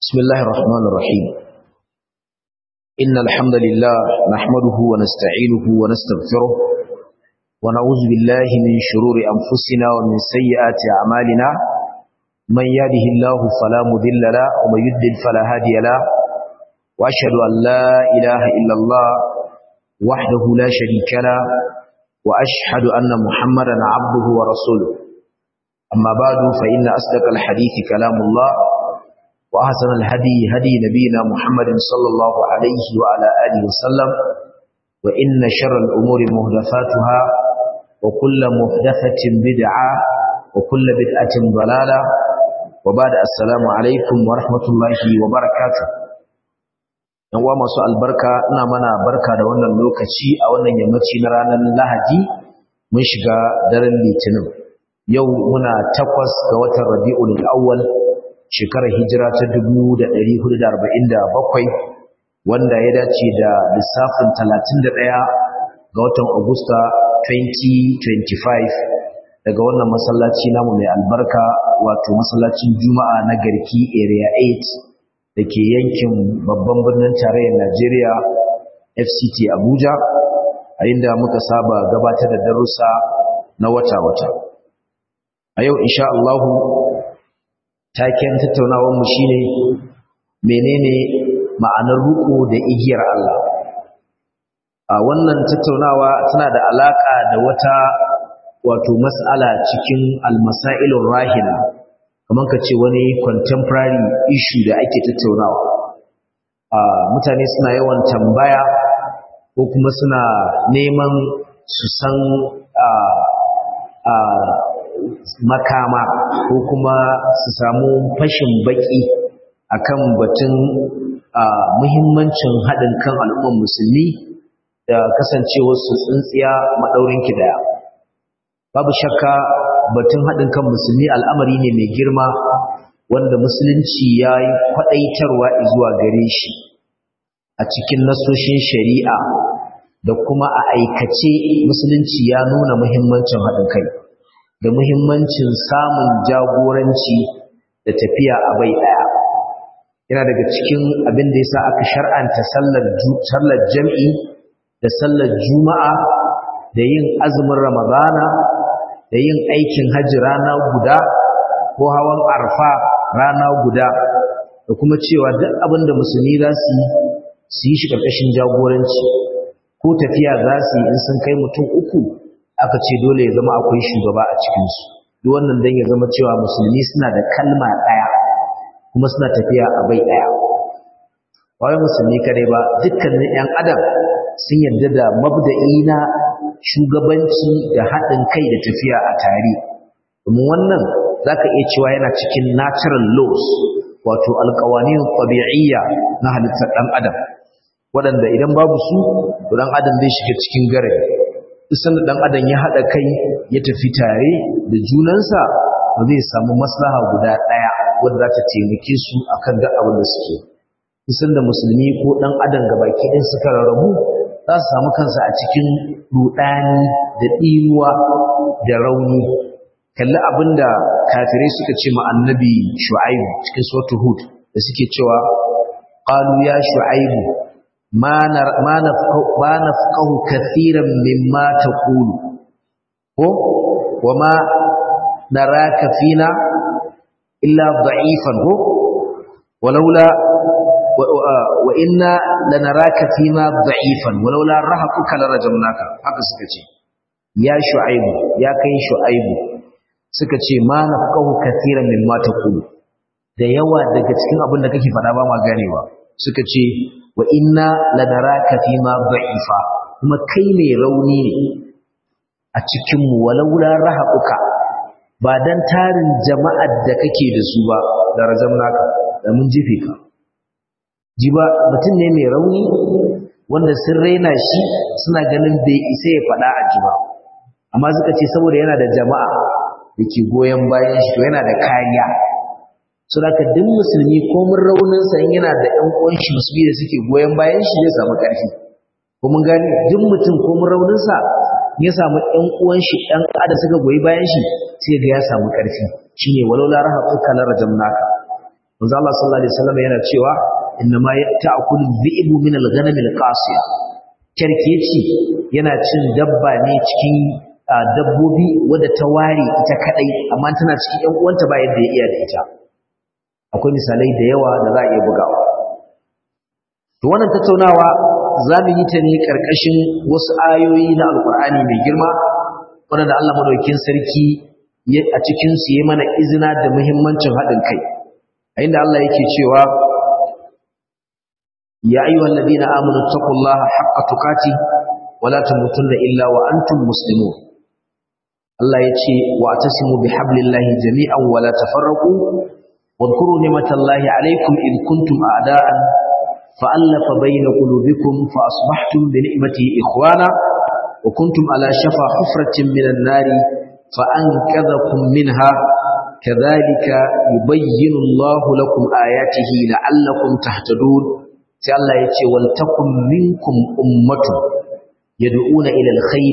بسم الله الرحمن الرحيم إن الحمد لله نحمده ونستعينه ونستغفره ونعوذ بالله من شرور أنفسنا ومن سيئات أعمالنا من يهده الله فلا مذل له ومن يضلل فلا هادي له وأشهد أن لا إله إلا الله وحده لا شريك له وأشهد أن محمدا عبده ورسوله أما بعد فإن أصدق الحديث كلام الله وأحسن الهدي هدي نبينا محمد صلى الله عليه وعلى آله وسلم وإن شر الأمور مهدفاتها وكل مهدفة بدعة وكل بدعة ضلالة وبعد السلام عليكم ورحمة الله وبركاته yan uwa masu albarka ina mana barka da wannan lokaci a wannan yammaci na ranar Lahadi mun shiga daren Litinin yau muna takwas ga watan Rabiul Awwal shekarar hijira ta 1447 wanda ya dace da lissafin 31 ga watan Agusta 2025 daga wannan masallaci namu mai albarka wato masallacin Juma'a na Garki Area 8 dake yankin babban birnin tarayyar Najeriya FCT Abuja a inda muka saba gabatar da darussa na wata-wata a yau insha Allah taken tattaunawar mu shine menene ma'anar ruku da igiyar Allah a wannan tattaunawa tana da alaka da wata wato mas'ala cikin almasailur rahila kamar ka ce wani contemporary issue da ake tattaunawa a mutane suna yawan tambaya ko kuma suna neman su san a a makama ko kuma su samu fashin baki akan batun muhimmancin haɗin kan al'ummar musulmi da kasancewar su tsintsiya maɗaurin kidaya babu shakka batun haɗin kan musulmi al'amari ne mai girma wanda musulunci ya yi kwaɗaitarwa zuwa gare shi a cikin nasoshin shari'a da kuma a aikace musulunci ya nuna muhimmancin haɗin kai da muhimmancin samun jagoranci da tafiya a bai ɗaya yana daga cikin abin da ya sa aka shar'anta sallar jam'i da sallar juma'a da yin azumin ramadana da yin aikin hajji rana guda ko hawan arfa rana guda da kuma cewa duk abin da musulmi za su yi su yi shi ƙarƙashin jagoranci ko tafiya za su yi in sun kai mutum uku aka ce dole ya zama akwai shugaba a cikinsu duk wannan don ya zama cewa musulmi suna da kalma ɗaya kuma suna tafiya a bai ɗaya wai musulmi kadai ba dukkanin 'yan adam sun yarda da mabda'i na shugabanci da haɗin kai da tafiya a tare domin wannan za ka iya cewa yana cikin natural laws wato alƙawanin ɗabi'iyya na halittar ɗan adam waɗanda idan babu su ɗan adam zai shiga cikin gare isan da ɗan adam ya haɗa kai ya tafi tare da junansa ba zai samu maslaha guda ɗaya wadda za ta taimake su akan duk abin da suke isan da musulmi ko ɗan adam gabaki ɗin suka rarrabu za su samu kansa a cikin rudani da ɗimuwa da rauni kalli abinda kafirai suka ce ma annabi shu'aibu cikin sautu hud da suke cewa qalu ya shu'aibu ma nafqahu kathiran mimma taqulu ko wama naraka fina illa da'ifan ko walaula wa inna lanaraka fima da'ifan walaula rahaquka larajamnaka haka suka ce ya shu'aibu ya kai shu'aibu suka ce ma nafqahu katiran mimma taqulu da yawa daga cikin abin da kake faɗa ba ma ganewa suka ce wa inna lanaraka fima da'ifa kuma kai ne rauni ne a cikin mu walaula rahaquka ba dan tarin jama'ar da kake da su ba da rajamnaka da mun jife ka jiba mutum ne mai rauni wanda sun raina shi suna ganin bai isa ya faɗa a jiba amma suka ce saboda yana da jama'a da ke goyon bayan shi to yana da kariya so da duk musulmi ko mun raunin sa yana da ƴan uwan shi musulmi da suke goyon bayan shi zai samu ƙarfi ko mun gani duk mutum ko mun raunin sa ya samu ƴan uwan shi ɗan ada suka goyi bayan shi sai ga ya samu ƙarfi shine walau la rahatuka la rajamnaka manzo Allah sallallahu alaihi wasallam yana cewa innama ta'kulu dhi'bu min al-ghanam al-qasiya kerkeci yana cin dabba ne cikin dabbobi wadda ta ware ita kadai amma tana cikin ƴan uwanta ba yadda ya iya da ita akwai misalai da yawa da za a iya bugawa to wannan tattaunawa za mu yi ta ne karkashin wasu ayoyi na alkur'ani mai girma wanda Allah madaukakin sarki a cikin su yi mana izina da muhimmancin haɗin kai a inda Allah yake cewa ya ayyuhal ladina amanu taqullaha haqqa tuqati wa la tamutunna illa wa antum muslimun Allah ya ce wa atasimu bihablillahi jami'an wa la tafarraqu واذكروا نعمة الله عليكم إذ كنتم أعداء فألف بين قلوبكم فأصبحتم بنعمته إخوانا وكنتم على شفا حفرة من النار فأنكذكم منها كذلك يبين الله لكم آياته لعلكم تهتدون الله يتي ولتكن منكم أمة يدعون إلى الخير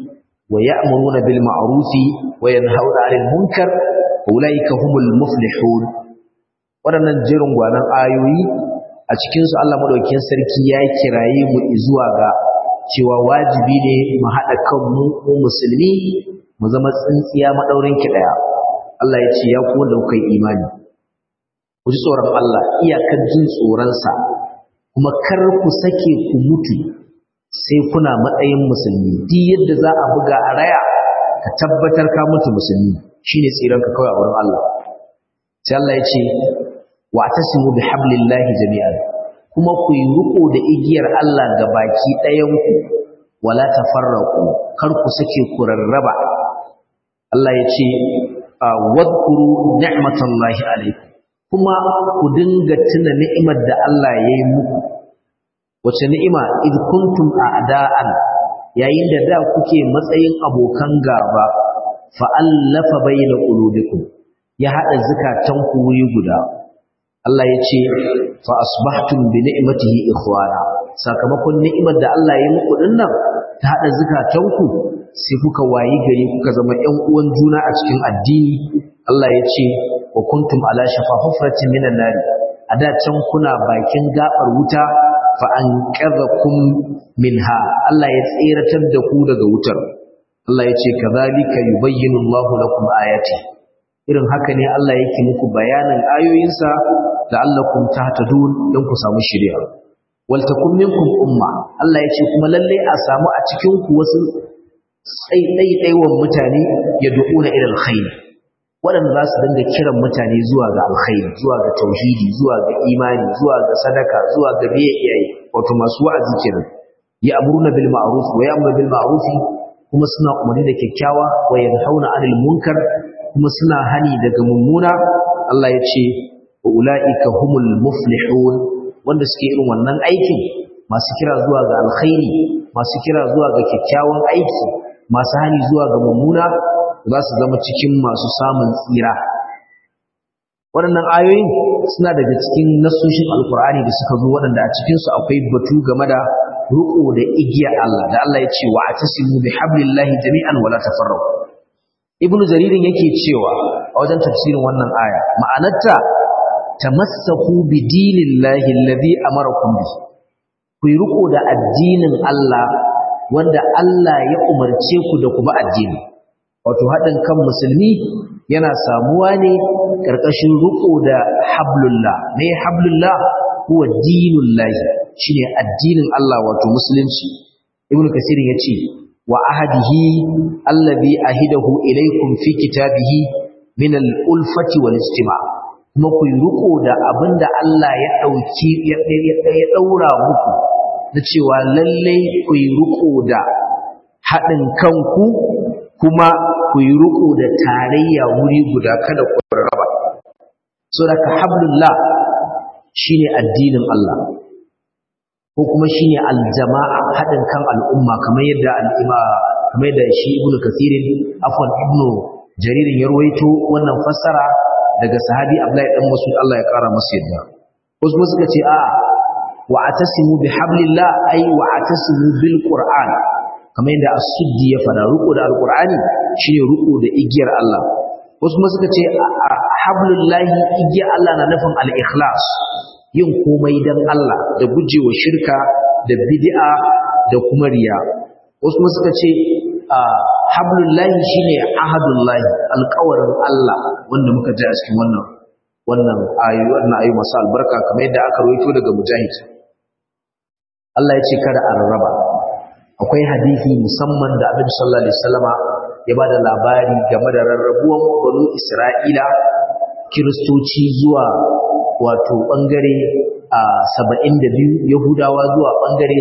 ويأمرون بالمعروف وينهون عن المنكر أولئك هم المفلحون waɗannan jerin gwanan ayoyi a cikinsu Allah maɗaukin sarki ya kiraye mu zuwa ga cewa wajibi ne mu haɗa kanmu mu musulmi mu zama tsintsiya maɗaurin ki ɗaya Allah ya ce ya ku wanda kuka yi imani ku ji tsoron Allah iyakar jin tsoronsa kuma kar ku sake ku mutu sai kuna matsayin musulmi duk yadda za a buga a raya ka tabbatar ka mutu musulmi shine tsiranka kawai a wurin Allah sai Allah ya ce wa'tasimu bihablillahi jami'an kuma ku yi riko da igiyar Allah ga baki ɗayan ku wala tafarraqu kar ku sake ku rarraba Allah ya ce wadhkuru ni'matallahi alaykum kuma ku dinga tuna ni'imar da Allah ya yi muku wace ni'ima id kuntum a'da'an yayin da da kuke matsayin abokan gaba fa allafa bayna qulubikum ya hada zakatanku wuri guda Allah ya ce fa asbahtum bi ni'matihi ikhwana sakamakon ni'imar da Allah ya muku dinnan ta hada zakatanku sai kuka wayi gari kuka zama ƴan uwan juna a cikin addini Allah ya ce wa kuntum ala shafa hufratin minan nar a da can kuna bakin gabar wuta fa anqadhakum minha Allah ya tseratar da ku daga wutar Allah ya ce kadhalika yubayyinu Allahu lakum ayati irin haka ne Allah yake muku bayanin ayoyinsa la'allakum tahtadun dan ku samu shiriya wal takum minkum umma Allah ya ce kuma lalle a samu a cikin ku wasu ɗaiɗaiwan mutane ya du'una ila alkhair waɗanda za su dinga kiran mutane zuwa ga alkhairi zuwa ga tauhidi zuwa ga imani zuwa ga sadaka zuwa ga biye iyaye wato masu wa'azi kenan ya amuruna bil ma'ruf wa ya'muru bil ma'ruf kuma suna umarni da kyakkyawa wa yanhauna 'anil munkar kuma suna hani daga mummuna Allah ya ce wa ulaika humul muflihun wanda suke irin wannan aikin masu kira zuwa ga alkhairi masu kira zuwa ga kyakkyawan aiki masu hani zuwa ga mummuna za su zama cikin masu samun tsira waɗannan ayoyin suna daga cikin nasoshin alkur'ani da suka zo waɗanda a cikinsu akwai batu game da riƙo da igiya Allah da Allah ya ce wa atasimu bi hablillahi jami'an wala tafarraqu ibnu jaririn yake cewa a wajen tafsirin wannan aya ma'anarta tamassaku bi dinillahi alladhi amarakum bi ku yi riƙo da addinin Allah wanda Allah ya umarce ku da ku ba addini wato haɗin kan musulmi yana samuwa ne ƙarƙashin riƙo da hablullah me hablullah huwa dinullahi shine addinin Allah wato musulunci ibnu kasir yace wa ahadihi allazi ahidahu ilaykum fi kitabihi min al-ulfati wal istima kuma ku yi riƙo da abinda Allah ya dauki ya daura muku na cewa lallai ku yi riƙo da haɗin kanku kuma ku yi riƙo da tarayya wuri guda kada ku raba so da hablullah shine addinin Allah ko kuma shine aljama'a haɗin kan al'umma kamar yadda al'ima kamar yadda shi ibnu kathirin afwan ibnu jaririn ya ruwaito wannan fassara daga sahabi Abdullahi dan Mas'ud Allah ya kara masa yadda wasu suka ce a wa atasimu bihablillah ay wa atasimu bil qur'an kamar yadda as-suddi ya fada ruko da alqur'ani shine ruko da igiyar Allah wasu kuma suka ce hablullahi igiya Allah na nufin al-ikhlas yin komai dan Allah da gujewa shirka da bid'a da kuma riya wasu kuma suka ce hablullahi shine ahadullahi alƙawarin Allah wanda muka ji a cikin wannan wannan ayoyi wannan ayoyi masu albarka kamar yadda aka rawaito daga mujahid Allah ya ce kada a rarraba akwai hadisi musamman da Annabi sallallahu alaihi wasallama ya bada labari game da rarrabuwan banu Isra'ila kiristoci zuwa wato bangare a 72 Yahudawa zuwa bangare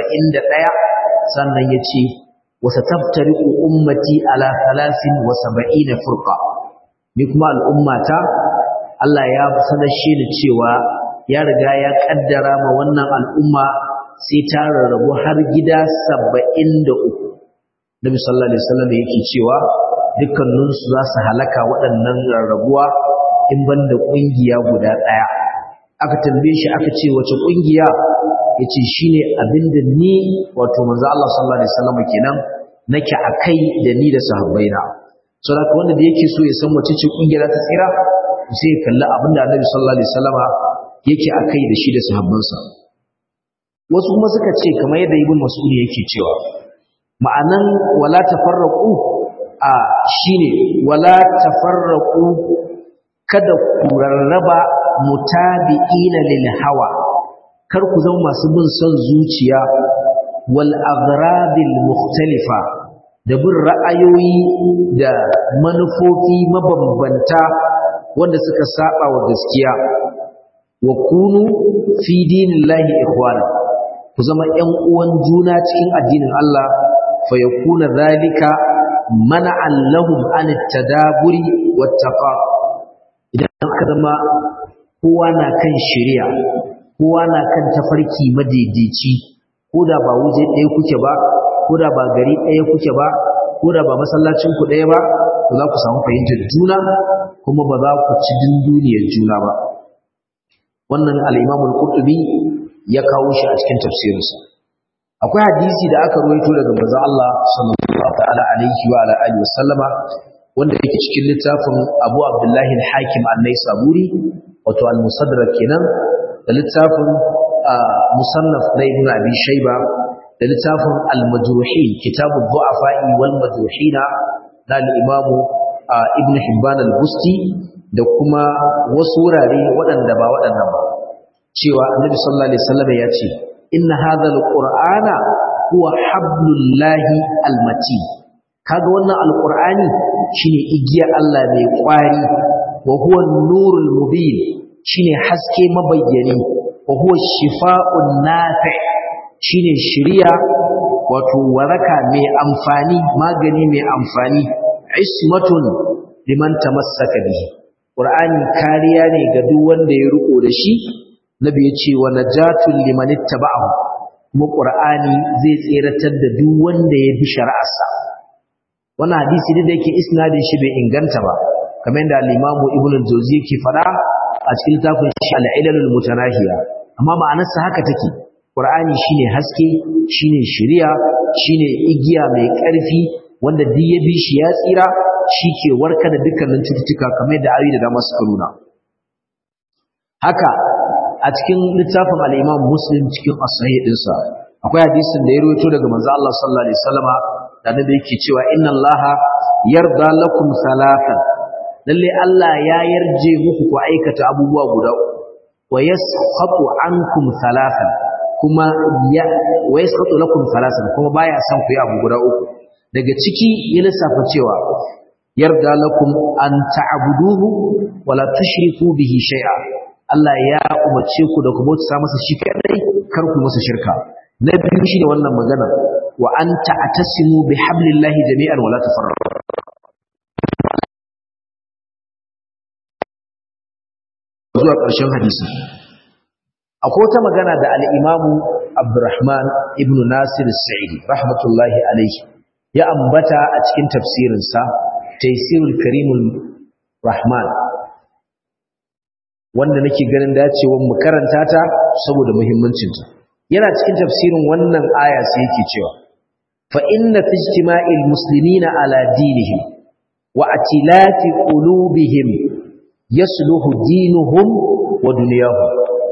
71 sannan ya ce وستفترق أمتي على ثلاث وسبعين فرقة نكما الأمة Allah ya sanar shi da cewa ya riga ya kaddara ma wannan al'umma sai ta rarrabu har gida 73 Nabi sallallahu alaihi wasallam yake cewa dukkanin su za su halaka waɗannan rarrabuwa in banda kungiya guda ɗaya aka tambaye shi aka ce wace kungiya yace shine abinda ni wato manzo Allah sallallahu alaihi wasallam kenan nake akai da ni da sahabbaina so da wanda da yake so ya san wace ce kungiyar ta tsira sai ya kalli abinda Annabi sallallahu alaihi wasallama yake akai da shi da sahabbansa wasu kuma suka ce kamar yadda Ibn Mas'ud yake cewa ma'anan wala tafarraqu a shine wala tafarraqu kada ku rarraba mutabi'ina lil hawa kar ku zama masu bin son zuciya wal aghradil mukhtalifa da bin ra'ayoyi da manufofi mabambanta wanda suka saba wa gaskiya wa kunu fi dinillahi ikhwana ku zama ƴan uwan juna cikin addinin Allah fa yakuna zalika mana'an lahum an tadaburi wattaqa idan aka zama kowa na kan shari'a kowa na kan tafarki madaidaici ko da ba wuje ɗaya kuke ba ko da ba gari ɗaya kuke ba ko da ba masallacin ku ɗaya ba to za ku samu fahimtar juna kuma ba za ku ci dunduniyar juna ba wannan al-Imam al-Qurtubi ya kawo shi a cikin tafsirinsa akwai hadisi da aka ruwaito daga manzon Allah sallallahu ta'ala alaihi wa ala alihi wasallama wanda yake cikin littafin Abu Abdullah al-Hakim an-Naisaburi wato al-Musaddarak kenan da littafin musannaf na ibn abi shayba da littafin al-majruhin kitabu du'afa'i wal majruhina na al-imamu ibn hibban al-busti da kuma wasu wurare waɗanda ba waɗannan ba cewa annabi sallallahu alaihi wasallam ya ce inna hadha al-qur'ana huwa hablullahi al-matin kaga wannan al-qur'ani shine igiya Allah mai kwari wa huwa an-nurul mubin shine haske mabayyani wa huwa shifa'un nafi' shine shiriya wato waraka mai amfani magani mai amfani ismatun liman tamassaka bihi qur'ani kariya ne ga duk wanda ya riko da shi nabi ya ce wa najatun liman ittaba'ahu kuma qur'ani zai tseratar da duk wanda ya bi shari'arsa wannan hadisi da yake isnadin shi bai inganta ba kamar yadda al-imamu ibnu al-jawzi yake fada a cikin littafin shi al-ilalul mutanahiya amma ma'anarsa haka take qur'ani shine haske shine shari'a shine igiya mai ƙarfi wanda duk ya bi shi ya tsira shi ke warka da dukkanin cututtuka kamar da ayoyi da dama suka nuna haka a cikin littafin al-Imam Muslim cikin as-sahih dinsa akwai hadisin da ya rawaito daga manzo Allah sallallahu alaihi wasallama da nabi yake cewa inna Allah yarda lakum salatan lalle Allah ya yarje muku ku aikata abubuwa guda wa yasqatu ankum salatan kuma ya wa yasqatu lakum salatan kuma baya son ku yi abu guda uku daga ciki ya lissafa cewa yarda lakum an ta'buduhu wala tushriku bihi shay'a Allah ya umarce ku da ku bauta masa shi kadai kar ku masa shirka na biyu shi da wannan magana wa an ta'tasimu bihablillahi jami'an wala tafarraqu zuwa ƙarshen hadisi akwai wata magana da al-Imamu Abdurrahman ibn Nasir Sa'idi rahmatullahi alaihi ya ambata a cikin tafsirinsa Taysirul Karimul Rahman wanda nake ganin dacewar mu karanta ta saboda muhimmancinta yana cikin tafsirin wannan aya sai yake cewa fa inna fi ijtima'il muslimina ala dinihim wa atilafi qulubihim yasluhu dinuhum wa dunyahum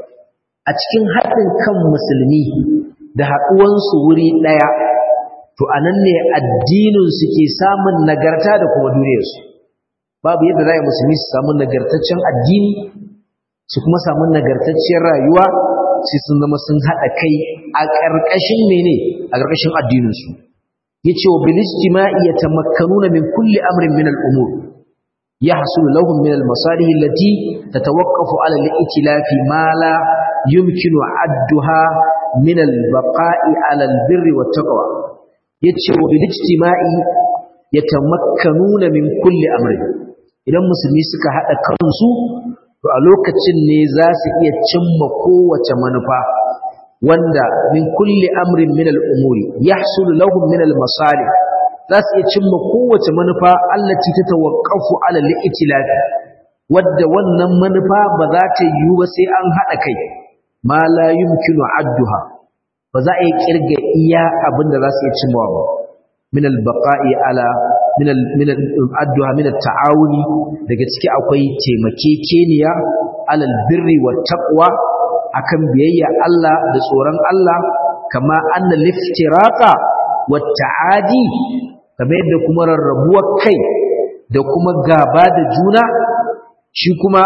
a cikin haɗin kan musulmi da haɗuwansu wuri ɗaya to anan ne addinin su ke samun nagarta da kuma duniyarsu babu yadda za musulmi su samu nagartaccen addini su kuma samu nagartacciyar rayuwa sai sun zama sun haɗa kai a ƙarƙashin mene a ƙarƙashin addininsu ya ce wa bilijtima'i ya tamakkanuna min kulli amrin min al'umur ya hasulu lahum min al-masalih allati tatawaqqafu ala al-ittilafi ma la yumkinu adduha min al-baqa'i ala al-birri wat taqwa yace wa bilijtima'i yatamakkanuna min kulli amrin idan musulmi suka haɗa kansu to a lokacin ne za su iya cimma kowace manufa wanda min kulli amrin min al'umuri ya hasulu lahum min al-masalih za su iya cimma kowace manufa allati ta tawakkafu ala li'itilafi wadda wannan manufa ba za ta yiwu ba sai an haɗa kai ma la yumkinu adduha ba za a yi kirga iya abin da za su iya cimmawa ba min al-baqa'i ala min addu'a min ta'awuni daga ciki akwai taimakekeniya alal birri wa taqwa akan biyayya Allah da tsoron Allah kama anna liftiraqa wa ta'adi kamar yadda kuma rarrabuwar kai da kuma gaba da juna shi kuma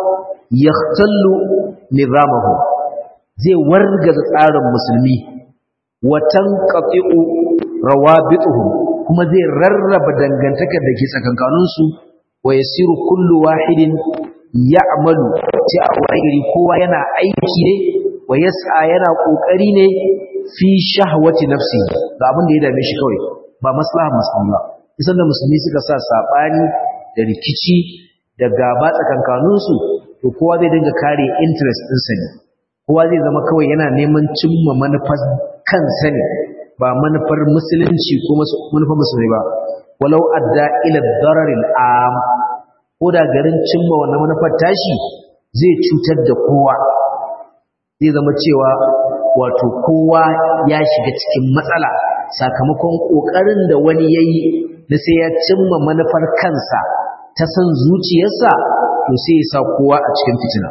yahtallu nizamahu zai wargaza tsarin musulmi wa tanqati'u rawabituhum kuma zai rarraba dangantakar da ke tsakankaninsu wa yasiru kullu wahidin ya'malu sai a wani kowa yana aiki ne wa yas'a yana kokari ne fi shahwati nafsi ga abin da ya dame shi kawai ba maslaha musulma isan da musulmi suka sa sabani da rikici da gaba tsakankaninsu to kowa zai dinga kare interest ɗinsa ne kowa zai zama kawai yana neman cimma manufar kansa ne ba manufar musulunci ko manufar musulmi ba walau adda ila dararil am ko da garin cimma wannan manufar tashi zai cutar da kowa zai zama cewa wato kowa ya shiga cikin matsala sakamakon kokarin da wani yayi na sai ya cimma manufar kansa ta san zuciyarsa to sai ya sa kowa a cikin fitina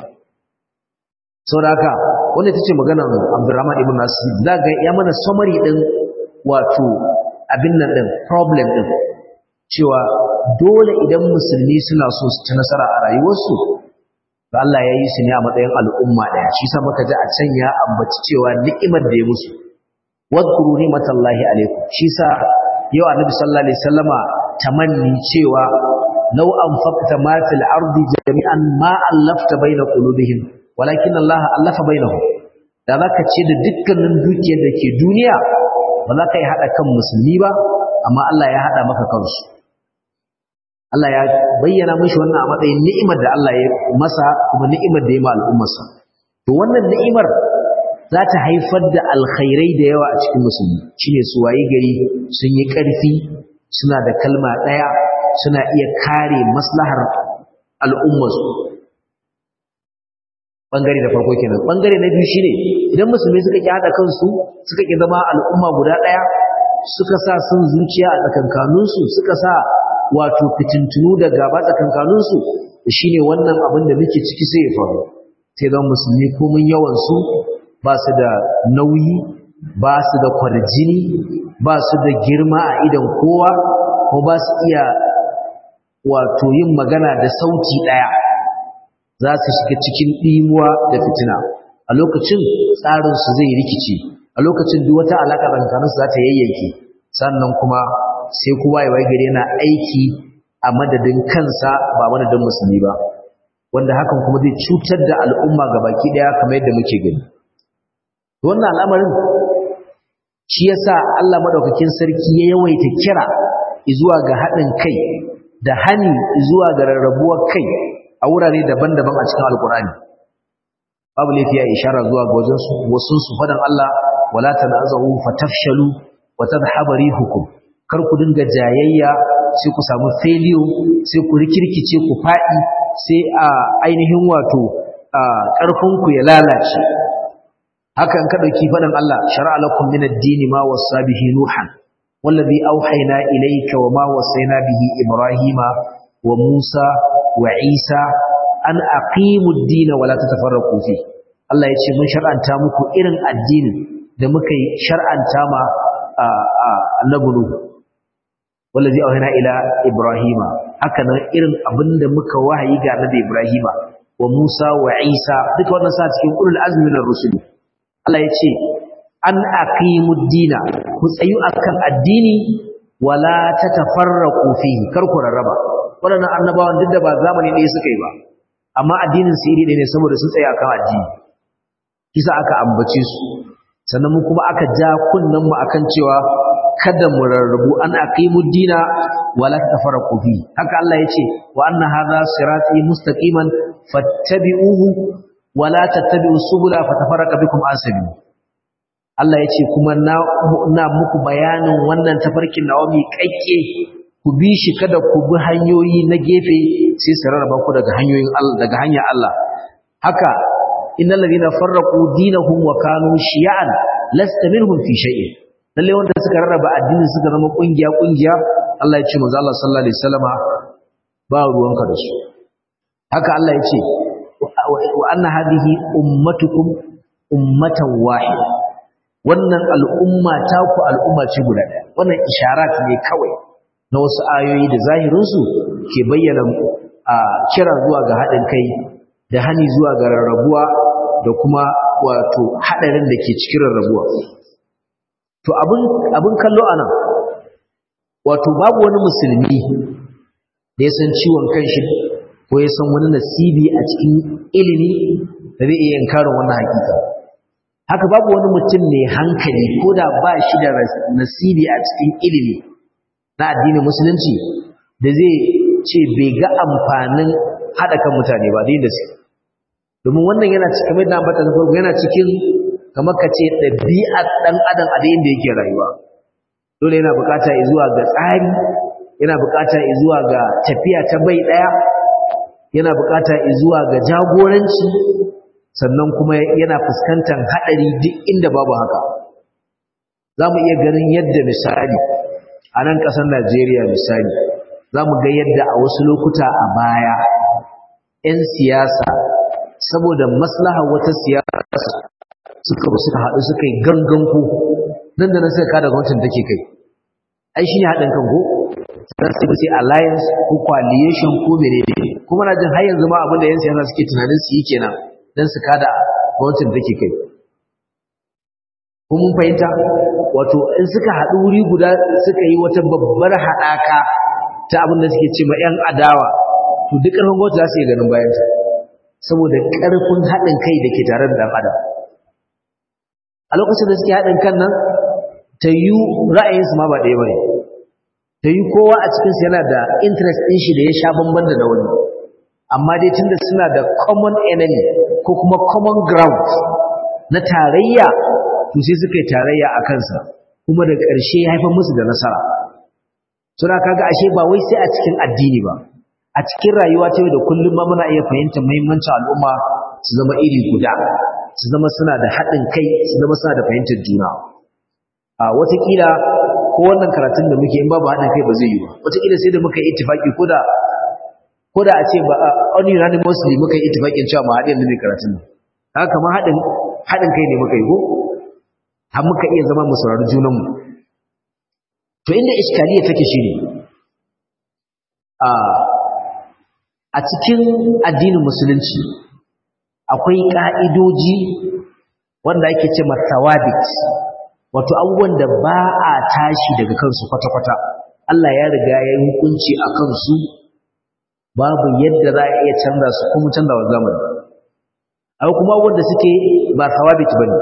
saboda haka wanda tace maganar Abdurrahman ibn Nasir zaga ya mana summary din wato abin nan din problem din cewa dole idan musulmi suna so su ci nasara a rayuwarsu da Allah ya yi su ne a matsayin al'umma daya shi sa muka ji a can ya ambaci cewa ni'imar da ya musu wadkuru ni'matallahi alaikum shi sa yau annabi sallallahu alaihi wasallama tamanni cewa law anfaqta ma fil ardi jami'an ma allafta baina qulubihim walakin Allah allafa bainahum da zaka ce da dukkanin dukiyar da ke duniya ba za ka yi hada kan musulmi ba amma Allah ya hada maka kansu Allah ya bayyana mishi wannan a matsayin ni'imar da Allah ya masa kuma ni'imar da ya ma al'ummarsa to wannan ni'imar za ta haifar da alkhairai da yawa a cikin musulmi shine su waye gari sun yi ƙarfi suna da kalma ɗaya suna iya kare maslahar al'ummarsu bangare da farko kenan bangare na biyu shine idan musulmi suka ki hada kansu suka ki zama al'umma guda ɗaya suka sa sun zuciya a tsakankaninsu suka sa wato fitintunu da gaba tsakankaninsu shine wannan abin da muke ciki sai ya faru sai zan musulmi komun yawansu ba su da nauyi ba su da kwarjini ba su da girma a idan kowa ko ba su iya wato yin magana da sauti ɗaya za su shiga cikin ɗimuwa da fitina a lokacin tsarinsu zai rikice a lokacin duk wata alaƙa tsakaninsu za ta yayyanke sannan kuma sai kowa ya gari yana aiki a madadin kansa ba madadin musulmi ba wanda hakan kuma zai cutar da al'umma baki ɗaya kamar yadda muke gani wannan al'amarin shi yasa Allah madaukakin sarki ya yawaita kira zuwa ga haɗin kai da hani zuwa ga rarrabuwar kai a wurare daban-daban a cikin alkurani babu laifi ya ishara zuwa ga wajen su wasun su fadan Allah wala tanazahu fatafshalu wa tadhhabu rihukum kar ku dinga jayayya sai ku samu failure sai ku rikirkice ku fadi sai a ainihin wato karfin ku ya lalace haka in ka dauki fadan Allah shar'a lakum min ad-din ma wasa bihi nuhan wallazi auhayna ilayka wama wasayna bihi ibrahima wa musa wa isa an aqimu ad-din wa la tatafarraqu fi Allah yace mun shar'anta muku irin addinin da muka yi shar'anta ma annabi nuh wallazi auhayna ila ibrahima haka nan irin abinda muka wahayi ga annabi ibrahima wa musa wa isa duka wannan sa cikin ulul azmi minar rusul Allah yace an aqimud dina ku tsayu akan addini wala tatafarraqu fihi kar ku rarraba wadannan annabawan duk da ba zamani ɗaya suka yi ba amma addinin su iri ne saboda sun tsaya akan addini kisa aka ambace su sannan mu kuma aka ja kunnan mu akan cewa kada mu rarrabu an aqimud dina wala tatafarraqu fihi haka Allah yace wa anna hadha sirati mustaqiman fattabi'uhu wala tattabi'us subula fatafarraqa bikum an sabili Allah ya ce kuma na muku bayanin wannan tafarkin nawa mai kakke ku bi shi kada ku bi hanyoyi na gefe sai su rarraba ku daga hanyoyin Allah daga hanyar Allah haka innal ladina farraqu dinahum wa kanu shi'an lasta minhum fi shay'in lalle wanda suka rarraba addini suka zama kungiya kungiya Allah ya ce manzo Allah sallallahu alaihi wasallama ba ruwanka da su haka Allah ya ce wa anna hadhihi ummatukum ummatan wahida wannan al'umma ta ku al'umma ce guda ɗaya wannan isharat ne kawai na wasu ayoyi da zahirinsu ke bayyana a kira zuwa ga haɗin kai da hani zuwa ga rarrabuwa da kuma wato haɗarin da ke cikin rarrabuwa to abin kallo a nan wato babu wani musulmi da ya san ciwon kanshi ko ya san wani nasibi a cikin ilimi da zai iya yankarin wannan hakika haka babu wani mutum mai hankali ko da ba shi da nasibi a cikin ilimi na addinin musulunci da zai ce bai ga amfanin haɗa kan mutane ba da su domin wannan yana cikin mai da ambata farko yana cikin kamar ka ce ɗabi'ar ɗan adam a da yake rayuwa dole yana bukata zuwa ga tsari yana bukata zuwa ga tafiya ta bai ɗaya yana bukata zuwa ga jagoranci sannan kuma yana fuskantar haɗari duk inda babu haka za mu iya ganin yadda misali a nan ƙasar najeriya misali za mu ga yadda a wasu lokuta a baya 'yan siyasa saboda maslaha wata siyasa suka suka haɗu suka yi ganganku nan da nan suka kada gwamnatin take kai ai shi ne haɗin kan ko sai su sai alliance ko coalition ko menene kuma na jin har yanzu ma abin da 'yan siyasa suke tunanin su yi kenan don su kada gwamnatin take kai kuma mun fahimta wato in suka haɗu wuri guda suka yi wata babbar haɗaka ta abin da suke ce ma 'yan adawa to duk ƙarfin gwamnati za su iya ganin bayanta saboda ƙarfin haɗin kai da ke tare da ɗan adam a lokacin da suke haɗin kan nan ta yi ra'ayinsu ma ba ɗaya ba ne ta yi kowa a cikinsu yana da interest ɗin shi da ya sha bamban da na wani amma dai tunda suna da common enemy ko kuma common ground na tarayya to sai suka yi tarayya a kansa kuma da ƙarshe ya haifar musu da nasara suna kaga ashe ba wai sai a cikin addini ba a cikin rayuwa ta yau da kullum ma muna iya fahimtar muhimmancin al'umma su zama iri guda su zama suna da haɗin kai su zama suna da fahimtar juna a watakila ko wannan karatun da muke in babu haɗin kai ba zai yi ba watakila sai da muka yi ittifaki ko da ko da a ce ba unanimously muka yi ittifakin cewa mu haɗin da mai karatun nan haka kamar haɗin haɗin kai ne muka yi ko har muka iya zama mu saurari junanmu to inda iskaliya take shine a a cikin addinin musulunci akwai ka'idoji wanda ake ce masawabit wato abubuwan da ba a tashi daga kansu kwata-kwata Allah ya riga ya yi hukunci a kansu babu yadda za a iya canza su kuma canza wa zamani akwai kuma wanda suke ba sawabit bane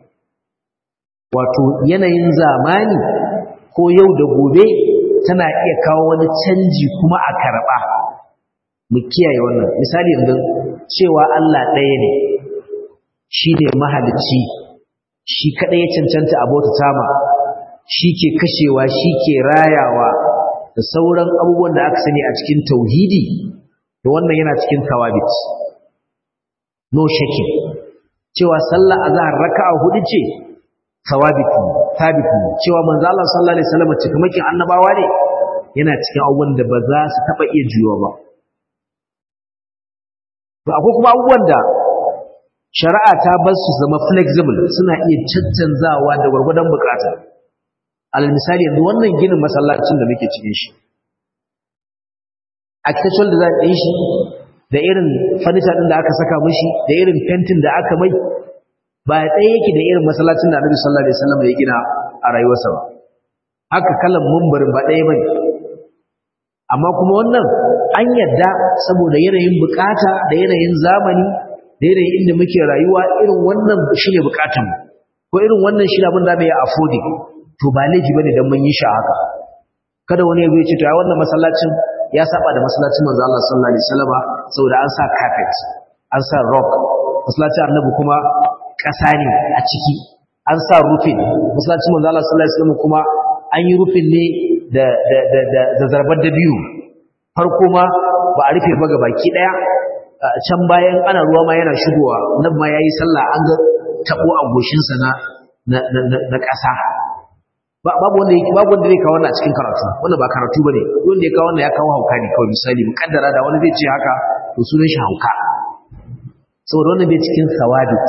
wato yanayin zamani ko yau da gobe tana iya kawo wani canji kuma a karɓa mu kiyaye wannan misali yanzu cewa Allah ɗaya ne shi ne mahalicci shi kaɗai ya cancanta abota tama shi ke kashewa shi ke rayawa da sauran abubuwan da aka sani a cikin tauhidi da wannan yana cikin tawabit no shakin cewa sallah azhar raka'a hudu ce sawabitu thabitu cewa manzo Allah sallallahu alaihi wasallam cikamakin annabawa ne yana cikin abubuwan da ba za su taba iya juyo ba to akwai kuma abubuwan da shari'a ta bar su zama flexible suna iya caccanzawa da gwargwadon bukata alal misali yanzu wannan ginin masallacin da muke cikin shi architectural design ɗin shi da irin furniture ɗin da aka saka mishi da irin fentin da aka mai ba ɗaya yake da irin masallacin da Annabi sallallahu alaihi wasallam ya gina a rayuwarsa ba haka kalan mumbarin ba ɗaya bane amma kuma wannan an yadda saboda yanayin bukata da yanayin zamani da yanayin inda muke rayuwa irin wannan shine bukatun ko irin wannan shi abin da bai affording to ba laifi bane dan mun yi shi haka kada wani ya ce to ya wannan masallacin ya saba da masallacin manzo Allah sallallahu alaihi wasallam saboda an sa carpet an sa rock masallacin annabi kuma ƙasa ne a ciki an sa rufin masallacin manzo Allah sallallahu alaihi wasallam kuma an yi rufin ne da da da da zarbar da biyu farko ma ba a rufe ba baki daya can bayan ana ruwa ma yana shigowa nan ma yayi sallah an ga tabo a goshin sa na na ƙasa babu wanda yake babu wanda zai kawo wannan a cikin karatu wannan ba karatu bane wanda ya kawo wannan ya kawo hauka ne kawai misali mukaddara da wani zai ce haka to sunan shi hauka saboda wannan bai cikin sawabit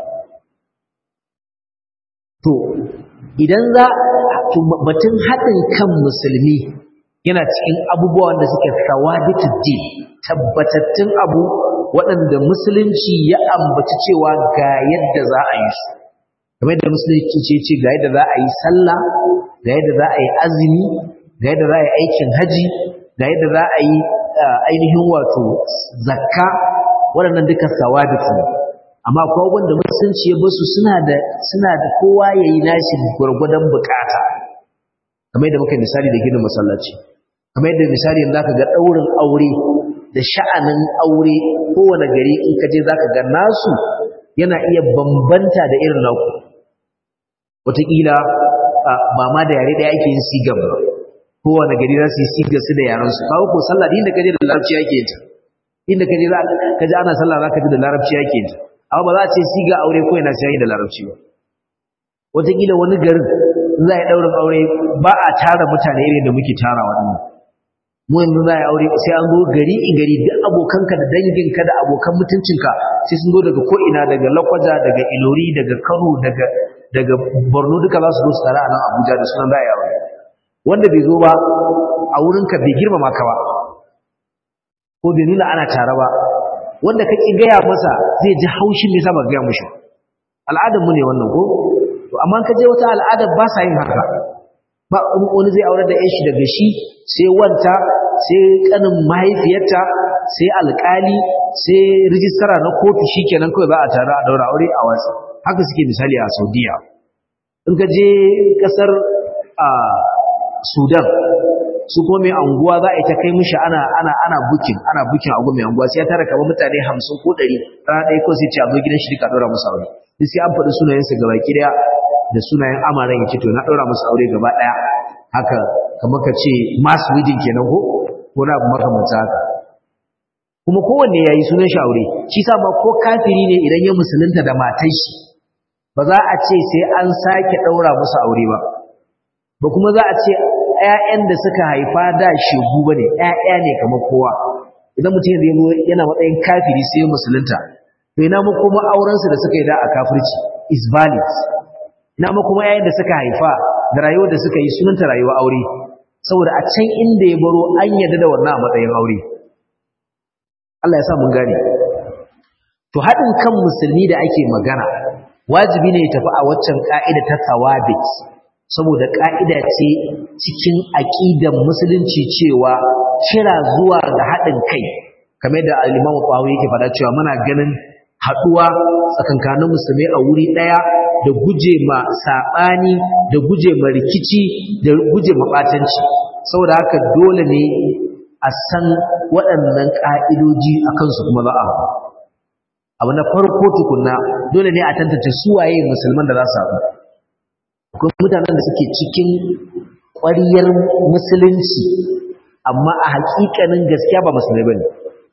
to idan za to batun haɗin kan musulmi yana cikin abubuwan da suke sawabitud din tabbatattun abu waɗanda musulunci ya ambaci cewa ga yadda za a yi su kamar yadda musulunci ce ce ga yadda za a yi sallah ga yadda za a yi azumi ga yadda za a yi aikin haji ga yadda za a yi ainihin wato zakka waɗannan duka sawabit ne amma ko wanda musulunci ya basu suna da suna da kowa yayi nashi gurgurdan bukata kamar yadda muka misali da ginin masallaci kamar yadda misali yanzu zaka ga daurin aure da sha'anin aure kowane gari in ka je zaka ga nasu yana iya bambanta da irin naku wataƙila ba ma da yare ɗaya ake yin sigan ba kowane gari za su yi sigar su da yaran su kawo ko sallah da inda ka je da larabci ake yin ta inda ka je za ka ji ana sallah za ka ji da larabci ake yin ta amma ba za a ce siga aure ko yana sai da larabci ba wataƙila wani garin za a yi ɗaurin aure ba a tara mutane irin da muke tara waɗannan mu yanzu za a yi aure sai an zo gari in gari duk abokanka da danginka da abokan mutuncinka sai sun zo daga ko'ina daga lakwaja daga ilori daga kano daga daga borno duka za su zo su tare a nan abuja da sunan za a yi aure wanda bai zo ba a wurinka bai girmama ka ba ko bai nuna ana tare ba wanda ka ƙi gaya masa zai ji haushin me yasa ba gaya mushi al'adar mu ne wannan ko to amma ka je wata al'adar ba sa yin haka ba wani zai aure da yashi daga shi sai wanta sai kanin mahaifiyarta sai alƙali sai rijistara na kotu shikenan kawai za a tare a daura aure a wasu haka suke misali a Saudiya in ka je kasar a Sudan su kuma mai anguwa za a yi ta kai mishi ana ana ana bukin ana bukin agu mai anguwa sai ya tara kamar mutane 50 ko 100 rana ɗaya ko sai ce a zo gidan shi duka ɗora musu aure duk sai an faɗi sunayensa gaba ki daya da sunayen amaran yake to na ɗora musu aure gaba ɗaya haka kamar ka ce mass wedding kenan ko ko na abu makamanta haka kuma kowanne ya yi sunan shi aure shi sa ma ko kafiri ne idan ya musulunta da matan shi ba za a ce sai an sake ɗaura musu aure ba ba kuma za a ce ‘ya'yan da suka haifa da shegu ba ne ‘ya'ya ne kamar kowa idan mutum yanzu yana matsayin kafiri sai musulunta to ina mu kuma aurensu da suka yi da a kafirci is valid ina mu kuma ‘ya'yan da suka haifa da rayuwar da suka yi sunanta rayuwa aure saboda a can inda ya baro an yarda da wannan a matsayin aure Allah ya sa mun gane to haɗin kan musulmi da ake magana wajibi ne ya tafi a waccan ka'ida ta tawabit saboda ƙa'ida ce cikin aƙidan musulunci cewa kira zuwa ga haɗin kai kamar da alimamu ɓawo yake faɗa cewa muna ganin haɗuwa tsakankanin musulmai a wuri ɗaya da guje ma saɓani da guje ma rikici da guje ma ɓatanci saboda haka dole ne a san waɗannan ƙa'idoji a kansu kuma za a abu na farko tukunna dole ne a tantance suwaye musulman da za su haɗu akwai mutanen da suke cikin ƙwariyar musulunci amma a haƙiƙanin gaskiya ba musulmai ba ne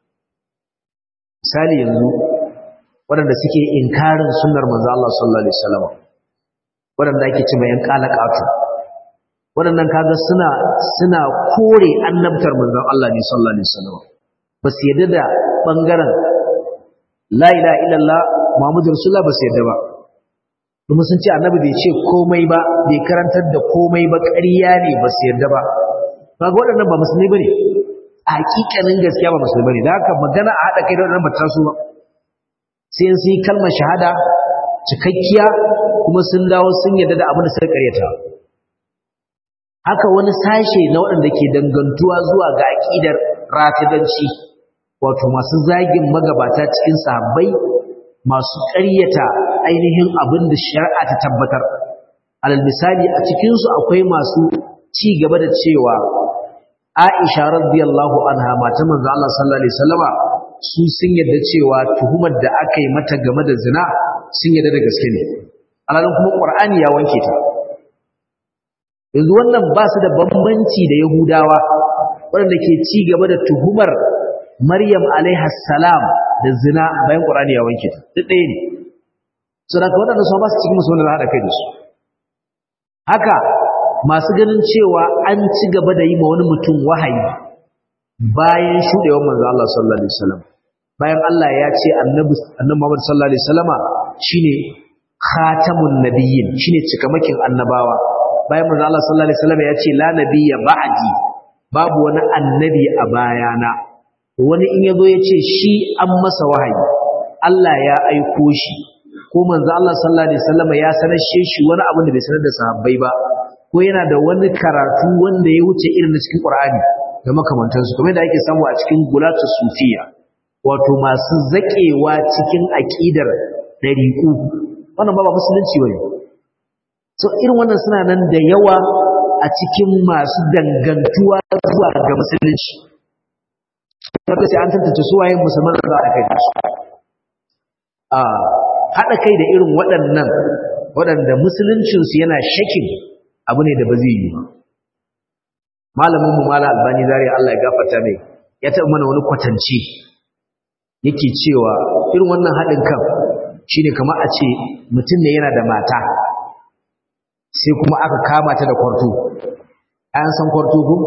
misali yanzu waɗanda suke inkarin sunnar manzo Allah sallallahu alaihi wasallam waɗanda ake ce mai yan kalakatu waɗannan kaga suna suna kore annabtar manzon Allah ne sallallahu alaihi wasallam ba su yadda da bangaren la ilaha illallah muhammadu rasulullah ba su yadda ba kuma sun ce annabi bai ce komai ba bai karantar da komai ba ƙarya ne ba su yadda ba kaga waɗannan ba musulmi bane a hakikanin gaskiya ba musulmi bane da haka magana a haɗa kai da waɗannan ba ta so ba sai sun yi kalmar shahada cikakkiya kuma sun dawo sun yadda da abin da suka karyata haka wani sashe na waɗanda ke dangantuwa zuwa ga aƙidar ratidanci wato masu zagin magabata cikin sahabbai masu ƙaryata ainihin abin da shari'a ta tabbatar alal misali a cikinsu akwai masu ci gaba da cewa Aisha radiyallahu anha mata manzo Allah sallallahu alaihi wasallama su sun yadda cewa tuhumar da aka yi mata game da zina sun yadda da gaske ne alalin kuma Qur'ani ya wanke ta yanzu wannan ba su da bambanci da Yahudawa waɗanda ke ci gaba da tuhumar Maryam alaiha salam da zina bayan Qur'ani ya wanke ta duk ɗaya ne saboda waɗanda su ba su cikin musu wanda haɗa kai da su haka masu ganin cewa an ci gaba da yi ma wani mutum wahayi bayan shuɗewar manzo Allah sallallahu alaihi wasallam bayan Allah ya ce annabi annabi Muhammad sallallahu alaihi wasallama shine khatamun nabiyyin shine cikamakin annabawa bayan manzo Allah sallallahu alaihi wasallama ya ce la nabiyya ba'di babu wani annabi a bayana wani in yazo ya ce shi an masa wahayi Allah ya aiko shi ko manzo Allah sallallahu alaihi wasallama ya sanar shi wani abu da bai sanar da sahabbai ba ko yana da wani karatu wanda ya wuce irin na cikin Qur'ani da makamantansu kamar da ake samu a cikin gulatu sufiya wato masu zakewa cikin aqidar dariku wannan ba ba musulunci bane so irin wannan suna nan da yawa a cikin masu dangantuwa zuwa ga musulunci wanda sai an tantance su waye musulman da za a kai su a hada kai da irin waɗannan waɗanda musuluncinsu yana shakin abu ne da ba zai yi ba malamin mu mala albani zariya Allah ya gafarta mai ya taɓa mana wani kwatance yake cewa irin wannan haɗin kan shine kamar a ce mutum ne yana da mata sai kuma aka kama ta da kwarto an san kwarto ko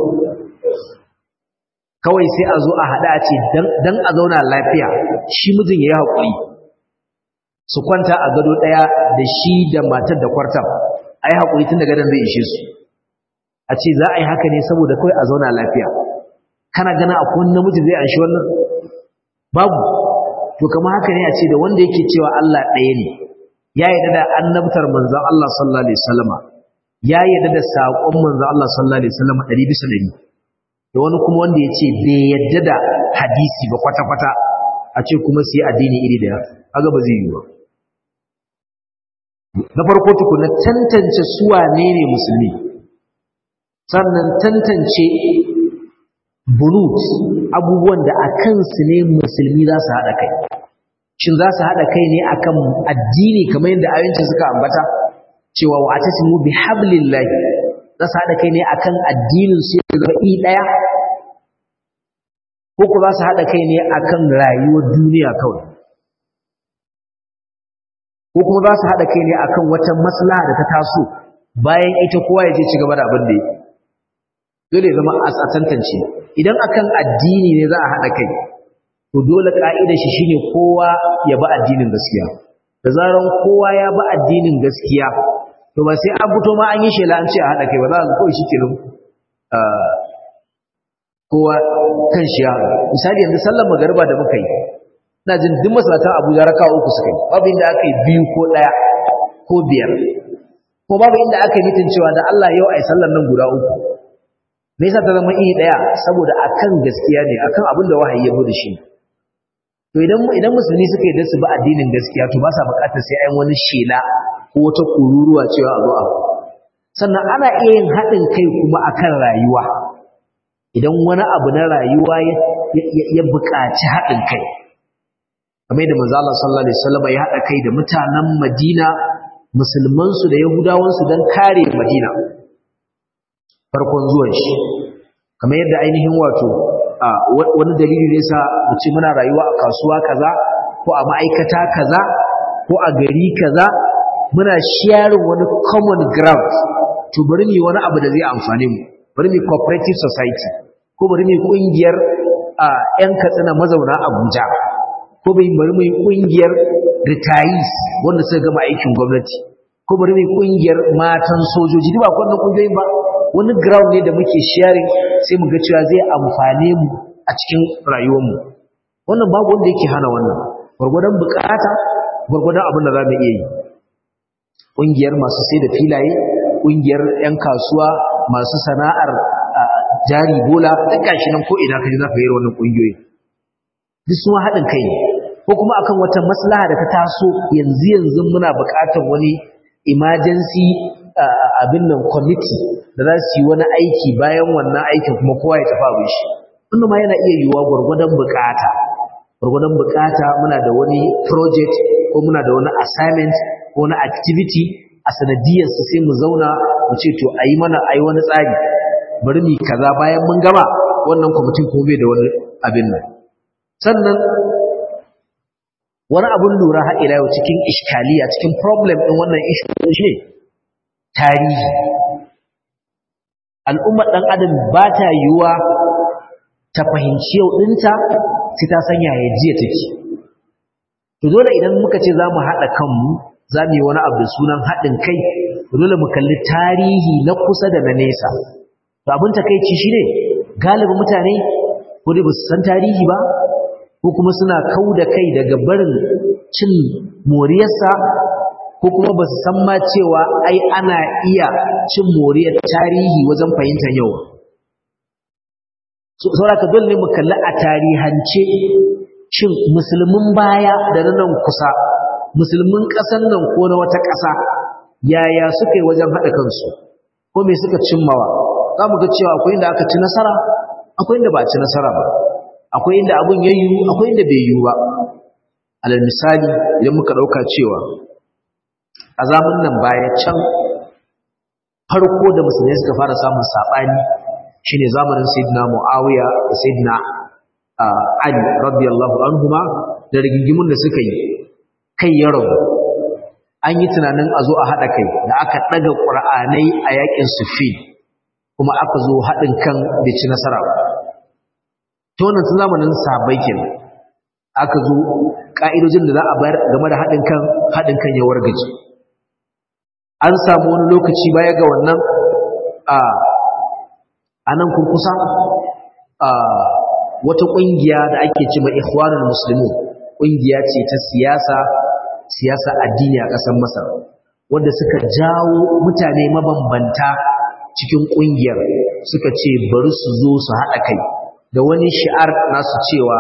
kawai sai a zo a haɗa a ce dan a zauna lafiya shi mijin ya yi haƙuri su kwanta a gado ɗaya da shi da matar da kwartar a yi haƙuri tun da gadon zai ishe su a ce za a yi haka ne saboda kawai a zauna lafiya kana gana a kowane namiji zai anshi wannan babu to kama haka ne a ce da wanda yake cewa Allah ɗaya ne ya yarda da annabtar manzon Allah sallallahu alaihi wasallama ya yarda da saƙon manzon Allah sallallahu alaihi wasallama ɗari bisa ɗari da wani kuma wanda ya ce bai yarda da hadisi ba kwata-kwata a ce kuma su yi addini iri ɗaya kaga ba zai yi ba na farko tukuna tantance suwa ne ne musulmi sannan tantance bunut abubuwan da a kansu ne musulmi za su haɗa kai shin za su haɗa kai ne akan addini kamar yadda ayyuncin suka ambata cewa wa atasimu bi hablillahi za su haɗa kai ne akan addinin su ya zama i ɗaya ko ku za su haɗa kai ne akan rayuwar duniya kawai ko kuma za su haɗa kai ne akan wata maslaha da ta taso bayan ita kowa ya je ci gaba da abin da yake dole ya zama a tantance idan akan addini ne za a haɗa kai to dole ka'idar shi shine kowa ya bi addinin gaskiya da zaran kowa ya bi addinin gaskiya to ba sai an fito ma an yi shela an ce a haɗa kai ba za a kawai shi kenan kowa kan shi ya misali yanzu sallar magariba da muka yi ina jin duk masalatan abuja raka uku suka yi babu inda aka yi biyu ko ɗaya ko biyar ko babu inda aka yi mitin cewa da Allah yau a yi sallar nan guda uku me yasa ta zama iri ɗaya saboda akan gaskiya ne akan abin da wahayi ya da shi to idan idan musulmi suka yi da su ba addinin gaskiya to ba sa buƙatar sai ayin wani shela ko wata kururuwa cewa a zo a sannan ana iya yin haɗin kai kuma akan rayuwa idan wani abu na rayuwa ya buƙaci haɗin kai kamar da manzo Allah sallallahu alaihi wasallam ya haɗa kai da mutanen Madina musulman su da yahudawan su dan kare Madina farkon zuwan shi kamar yadda ainihin wato wani dalili ne sa mu ce muna rayuwa a kasuwa kaza ko a ma'aikata kaza ko a gari kaza muna sharing wani common ground to bari mu wani abu da zai amfane mu bari mu cooperative society ko bari mu kungiyar ƴan katsina mazauna Abuja ko bari mu kungiyar retirees wanda suka gama aikin gwamnati ko bari mu kungiyar matan sojoji duk ba wannan kungiyoyin ba wani ground ne da muke sharing sai mu ga cewa zai amfane mu a cikin rayuwar mu wannan babu wanda yake hana wannan gurgurdan bukata gurgurdan abin da za mu iya yi ƙungiyar masu sai da filaye ƙungiyar 'yan kasuwa masu sana'ar jari bola duk gashi nan ko ina kaji za ka yi wannan ƙungiyoyi duk sun haɗin kai ne ko kuma akan wata maslaha da ta taso yanzu yanzu muna buƙatar wani emergency abin nan committee da za su yi wani aiki bayan wannan aikin kuma kowa ya tafi abin shi wannan ma yana iya yiwuwa gwargwadon buƙata gwargwadon buƙata muna da wani project ko muna da wani assignment ko na activity a sanadiyarsa sai mu zauna mu ce to a yi mana a yi wani tsari bari mu kaza bayan mun gama wannan kwamitin kuma bai da wani abin nan sannan wani abun lura har ila yau cikin iskaliya cikin problem ɗin wannan issue shi tarihi al'ummar ɗan adam ba ta yiwuwa ta fahimci yau ɗinta sai ta sanya ya jiya take to dole idan muka ce za mu haɗa kanmu za mu yi wani abu da sunan haɗin kai dole mu kalli tarihi na kusa da na nesa to abin takaici shi ne galibin mutane ko dai ba su san tarihi ba ko kuma suna kau da kai daga barin cin moriyarsa ko kuma ba su san ma cewa ai ana iya cin moriyar tarihi wajen fahimtar yau sauraka dole ne mu kalli a tarihance shin musulmin baya da na nan kusa musulmin ƙasar nan ko na wata ƙasa yaya suka yi wajen haɗa kansu ko me suka cimmawa za mu ga cewa akwai inda aka ci nasara akwai inda ba a ci nasara ba akwai inda abun ya yiwu akwai inda bai yiwu ba alal misali idan muka ɗauka cewa a zamun nan baya can farko da musulmai suka fara samun saɓani shine zamanin sayyidina muawiya da sayyidina ali radiyallahu anhuma da rigingimun da suka yi kai ya rabu an yi tunanin a zo a haɗa kai da aka ɗaga ƙur'anai a yaƙin sufi kuma aka zo haɗin kan da ci nasara ba ta wannan tun zamanin sahabbai kenan aka zo ƙa'idojin da za a bayar game da haɗin kan haɗin kan ya wargaje an samu wani lokaci baya ga wannan a a nan kurkusa a wata ƙungiya da ake ce mai ikhwanul muslimun ƙungiya ce ta siyasa siyasa addini a ƙasar masar wanda suka jawo mutane mabambanta cikin ƙungiyar suka ce bari su zo su haɗa kai da wani shi'ar nasu cewa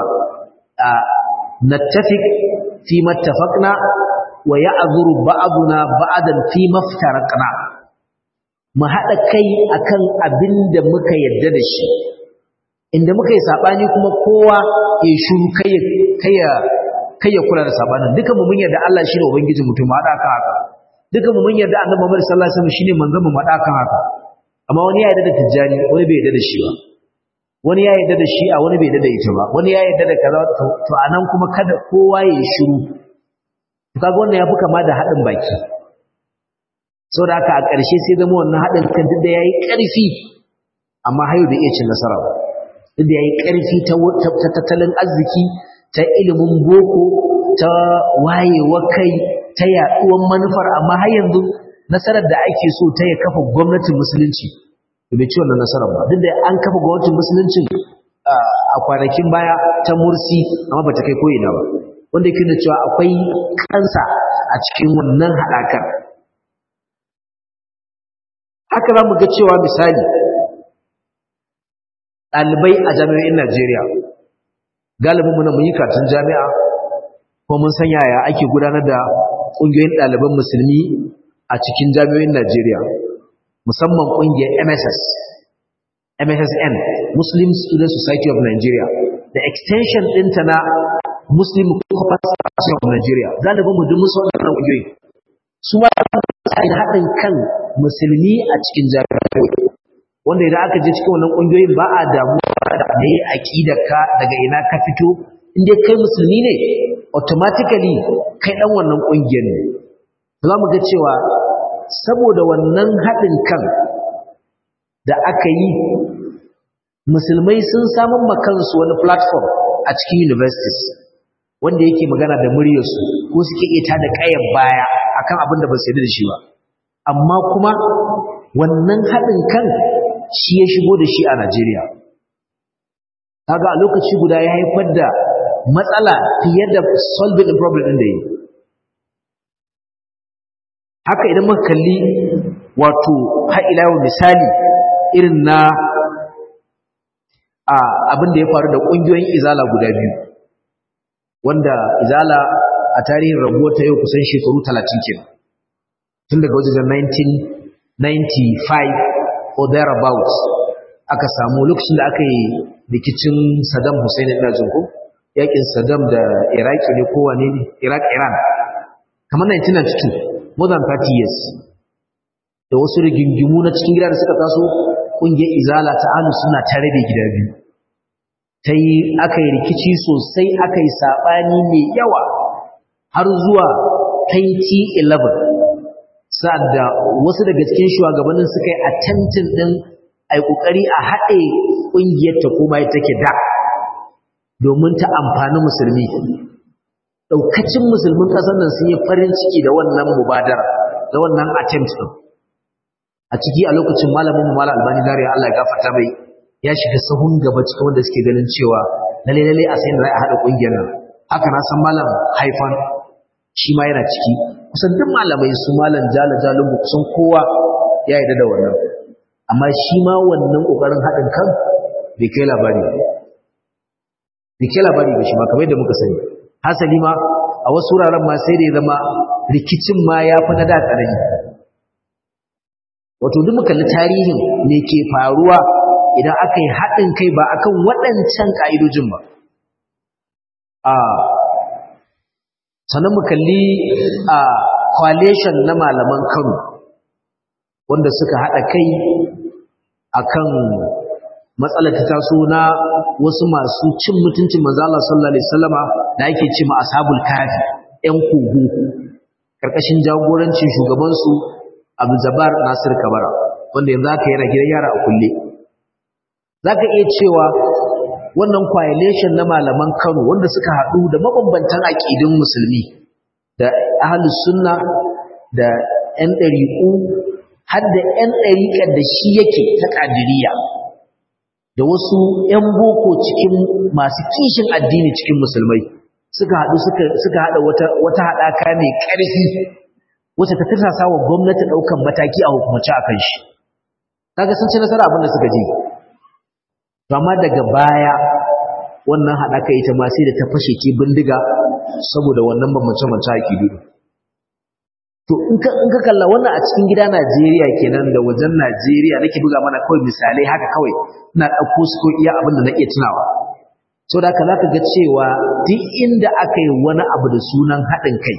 nattafiq fi mattafaqna wa ya'zuru ba'duna ba'dan fi maftaraqna mu haɗa kai akan abin da muka yarda da shi inda muka yi saɓani kuma kowa ya shuru kai ya kula da saɓanin duka mu mun yarda Allah shi ne ubangijin mutum mu haɗa kan haka duka mu mun yarda annabi Muhammad sallallahu alaihi wasallam shine manzon mu haɗa kan haka amma wani ya yarda da tijjani wani bai yarda da shi ba wani ya yarda da shi a wani bai yarda da ita ba wani ya yarda da kaza to anan kuma kada kowa ya yi shiru kaga wannan ya fi kama da haɗin baki sau da haka a ƙarshe sai zama wannan haɗin kan duk da ya yi ƙarfi amma hayo da iya cin nasara duk da ya yi ƙarfi ta tattalin arziki ta ilimin boko ta wayewa kai ta yaɗuwan manufar amma har yanzu nasarar da ake so ta ya kafa gwamnatin musulunci da bai ci wannan nasarar ba duk da an kafa gwamnatin musuluncin a kwanakin baya ta mursi amma ba ta kai ko'ina ba wanda yake nuna cewa akwai kansa a cikin wannan haɗakar haka za mu ga cewa misali ɗalibai a jami'o'in Najeriya galibin mu na mun yi karatun jami'a ko mun san yaya ake gudanar da ƙungiyoyin ɗaliban musulmi a cikin jami'o'in Najeriya musamman ƙungiyar MSS MSSN Muslim Student Society of Nigeria da extension ɗinta na Muslim Corpus Association of Nigeria galibin mu duk musu waɗannan ƙungiyoyi su ma da haɗin kan musulmi a cikin jami'o'i wanda idan aka je cikin wannan ƙungiyoyin ba a damuwa da me aqidarka daga ina ka fito in dai kai musulmi ne automatically kai dan wannan ƙungiyar ne za mu ga cewa saboda wannan haɗin kan da aka yi musulmai sun samun makansu wani platform a cikin universities wanda yake magana da muryarsu ko suke iya tada ƙayan baya akan abin da ba su da shi ba amma kuma wannan haɗin kan shi ya shigo da shi a Najeriya kaga a lokaci guda ya haifar da matsala fiye da solving the problem ɗin da yi haka idan muka kalli wato ha'ila misali irin na a abin da ya faru da ƙungiyoyin izala guda biyu wanda izala a tarihin rabuwa ta yau kusan shekaru talatin kenan tun daga wajen 1995 or thereabouts aka samu lokacin da aka yi rikicin Saddam Hussein ina jin ko yakin Saddam da Iraq ne ko wane ne Iraq Iran kamar 1992 more than 30 years da wasu rigingimu na cikin gida da suka taso kungiyar izala ta ahlus sunna ta rabe gida biyu ta yi aka yi rikici sosai aka yi saɓani mai yawa har zuwa 2011 sa'ad da wasu daga cikin shugabannin suka yi attempting ɗin a yi ƙoƙari a haɗe ƙungiyar ta koma ya take da domin ta amfani musulmi ɗaukacin musulmin ƙasar nan sun yi farin ciki da wannan mubadara da wannan attempt ɗin a ciki a lokacin malamin mu malam albani dariya Allah ya gafarta mai ya shiga sahun gaba cikin wanda suke ganin cewa lalle lalle a sayin da za a haɗa ƙungiyar nan haka na san malam haifan shi ma yana ciki kusan duk malamai su malam jala jalungu kusan kowa ya yarda da wannan amma shi ma wannan ƙoƙarin haɗin kan bai kai labari bai kai labari ba shi ma kamar yadda muka sani hasali ma a wasu wuraren ma sai da ya zama rikicin ma ya fi na da tsanani wato duk muka kalli tarihin me ke faruwa idan aka yi haɗin kai ba akan waɗancan ƙa'idojin ba a sannan mu kalli a coalition na malaman kano wanda suka haɗa kai akan matsalar ta taso na wasu masu cin mutuncin manzo Allah sallallahu alaihi wasallama da ake ce ma ashabul kafi ƴan kogo karkashin jagorancin shugaban su Abu Zabar Nasir Kabara wanda yanzu aka yana gidan yara a kulle zaka iya cewa wannan coalition na malaman Kano wanda suka haɗu da mabambantan aƙidun musulmi da ahlus sunna da ƴan ɗariƙu har da ƴan ɗariƙar da shi yake ta ƙadiriya da wasu ƴan boko cikin masu kishin addini cikin musulmai suka haɗu suka haɗa wata wata haɗaka mai ƙarfi wacce ta tirsasa wa gwamnati ɗaukan mataki a hukumance akan shi kaga sun ci nasara abin da suka ji to amma daga baya wannan haɗaka ita ma sai da ta fashe ke bindiga saboda wannan bambance-bambance aƙidu to in ka in ka kalla wannan a cikin gida Najeriya kenan da wajen Najeriya nake buga mana kawai misalai haka kawai ina ɗauko su ko iya abin da na iya tunawa so da haka zaka ga cewa duk inda aka yi wani abu da sunan haɗin kai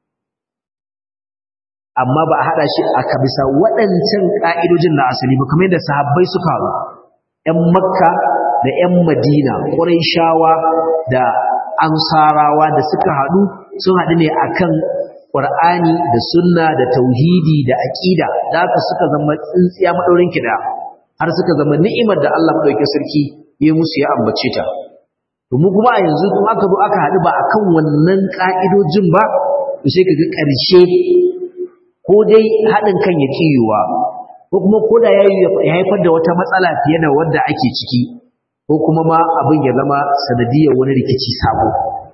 amma ba a haɗa shi aka bisa waɗancan ƙa'idojin na asali ba kamar yadda sahabbai suka haɗu ‘yan makka da ‘yan madina ƙuraishawa da ansarawa da suka haɗu sun haɗu ne akan Qur'ani da sunna da tauhidi da aqida da haka suka zama tsintsiya madaurin kida har suka zama ni'imar da Allah madaukakin sarki ya musu ya ambace ta to mu kuma a yanzu kuma aka zo aka haɗu ba akan wannan ka'idojin ba to sai kaga ƙarshe ko dai haɗin kan ya kiyuwa ko kuma ko da ya haifar da wata matsala fiye da wadda ake ciki ko kuma ma abin ya zama sanadiyar wani rikici sabo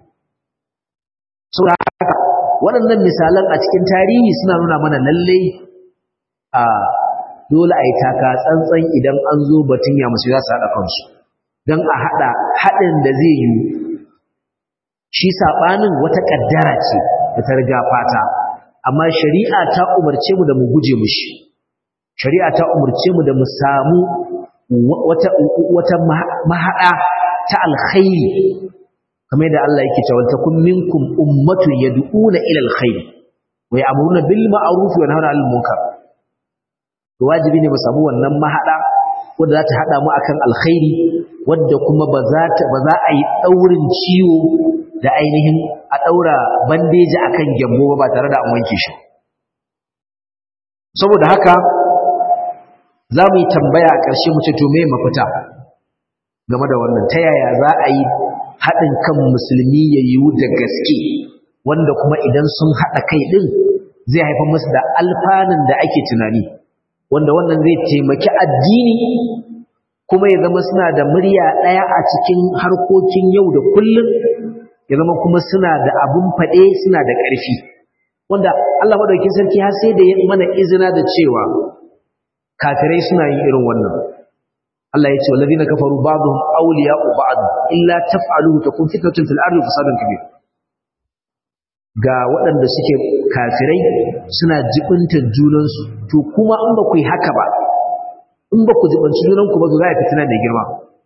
waɗannan misalan a cikin tarihi suna nuna mana lallai a dole a yi taka tsantsan idan an zo batun ya musu za su haɗa kansu don a haɗa haɗin da zai yi shi saɓanin wata ƙaddara ce da ta riga fata amma shari'a ta umarce mu da mu guje mushi shari'a ta umarce mu da mu samu wata mahaɗa ta alkhairi kamar yadda Allah yake cewa takum minkum ummatun yad'una ila alkhair wa ya'muruna bil ma'ruf wa yanhauna 'anil munkar to wajibi ne mu samu wannan mahada wanda za ta hada mu akan alkhairi wanda kuma ba za ta ba za a yi daurin ciwo da ainihin a daura bandeji akan gyambo ba tare da an wanke shi saboda haka za mu yi tambaya a ƙarshe mu ce to me mafita game da wannan ta yaya za a yi haɗin kan musulmi ya yiwu da gaske wanda kuma idan sun haɗa kai ɗin zai haifar musu da alfanun da ake tunani wanda wannan zai taimaki addini kuma ya zama suna da murya ɗaya a cikin harkokin yau da kullum ya zama kuma suna da abun faɗe suna da ƙarfi wanda Allah madaukakin sarki har sai da ya mana izina da cewa kafirai suna yin irin wannan Allah ya ce wallazina kafaru ba'dhum awliya'u ba'd illa taf'aluhu takun fitnatun fil ardi fasadun kabir ga waɗanda suke kafirai suna jibintar junansu to kuma in ba ku yi haka ba in ba ku jibanci junanku ba za a fitina mai girma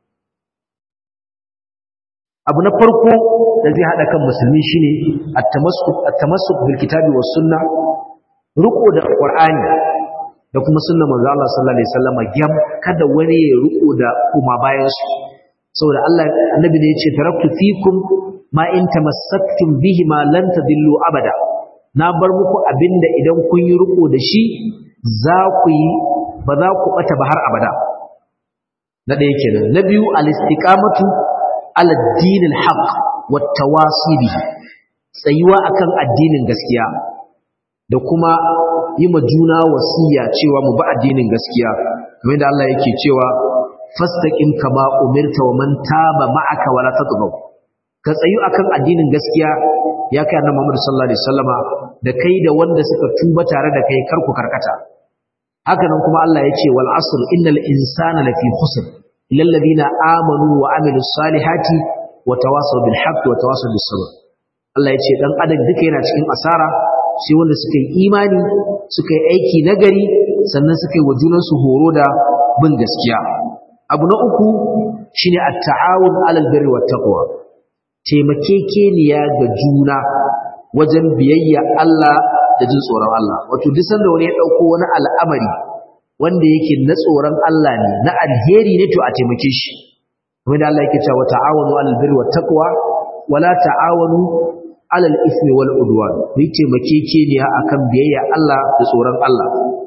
abu na farko da zai haɗa kan musulmi shine at-tamassuk bil kitabi was sunna ruko da qur'ani da kuma sunnar manzo Allah sallallahu alaihi wasallam gyam kada wani ya ruko da kuma bayan su saboda Allah annabi ne yace taraktu fikum ma in tamassaktum bihi ma lan tadillu abada na bar muku abinda idan kun yi ruko da shi za ku yi ba za ku bata ba har abada na ɗaya kenan na biyu al-istiqamatu ala ad-din al-haq wa tawasi bihi tsayuwa akan addinin gaskiya da kuma yi ma juna wasiya cewa mu ba addinin gaskiya kamar da Allah yake cewa fastaqim kama umirta wa man taba ma'aka wala tatghaw ka tsayu akan addinin gaskiya ya kai annabi Muhammad sallallahu alaihi wasallama da kai da wanda suka tuba tare da kai kar ku karkata haka nan kuma Allah ya ce wal asr innal insana lafi khusr illa alladhina amanu wa amilus salihati wa tawasaw bil haqqi wa tawasaw bis sabr Allah ya ce dan adam duka yana cikin asara sai wanda suka yi imani suka yi aiki nagari sannan suka yi wa junansu horo da bin gaskiya abu na uku shine at-ta'awun 'alal birri wat taqwa taimakekeniya ga juna wajen biyayya Allah da jin tsoron Allah wato duk sanda wani ya dauko wani al'amari wanda yake na tsoron Allah ne na alheri ne to a taimake shi kuma da Allah yake cewa ta'awunu 'alal birri wat taqwa wala ta'awunu alal ismi wal udwan ku taimakekeniya akan biyayya Allah da tsoron Allah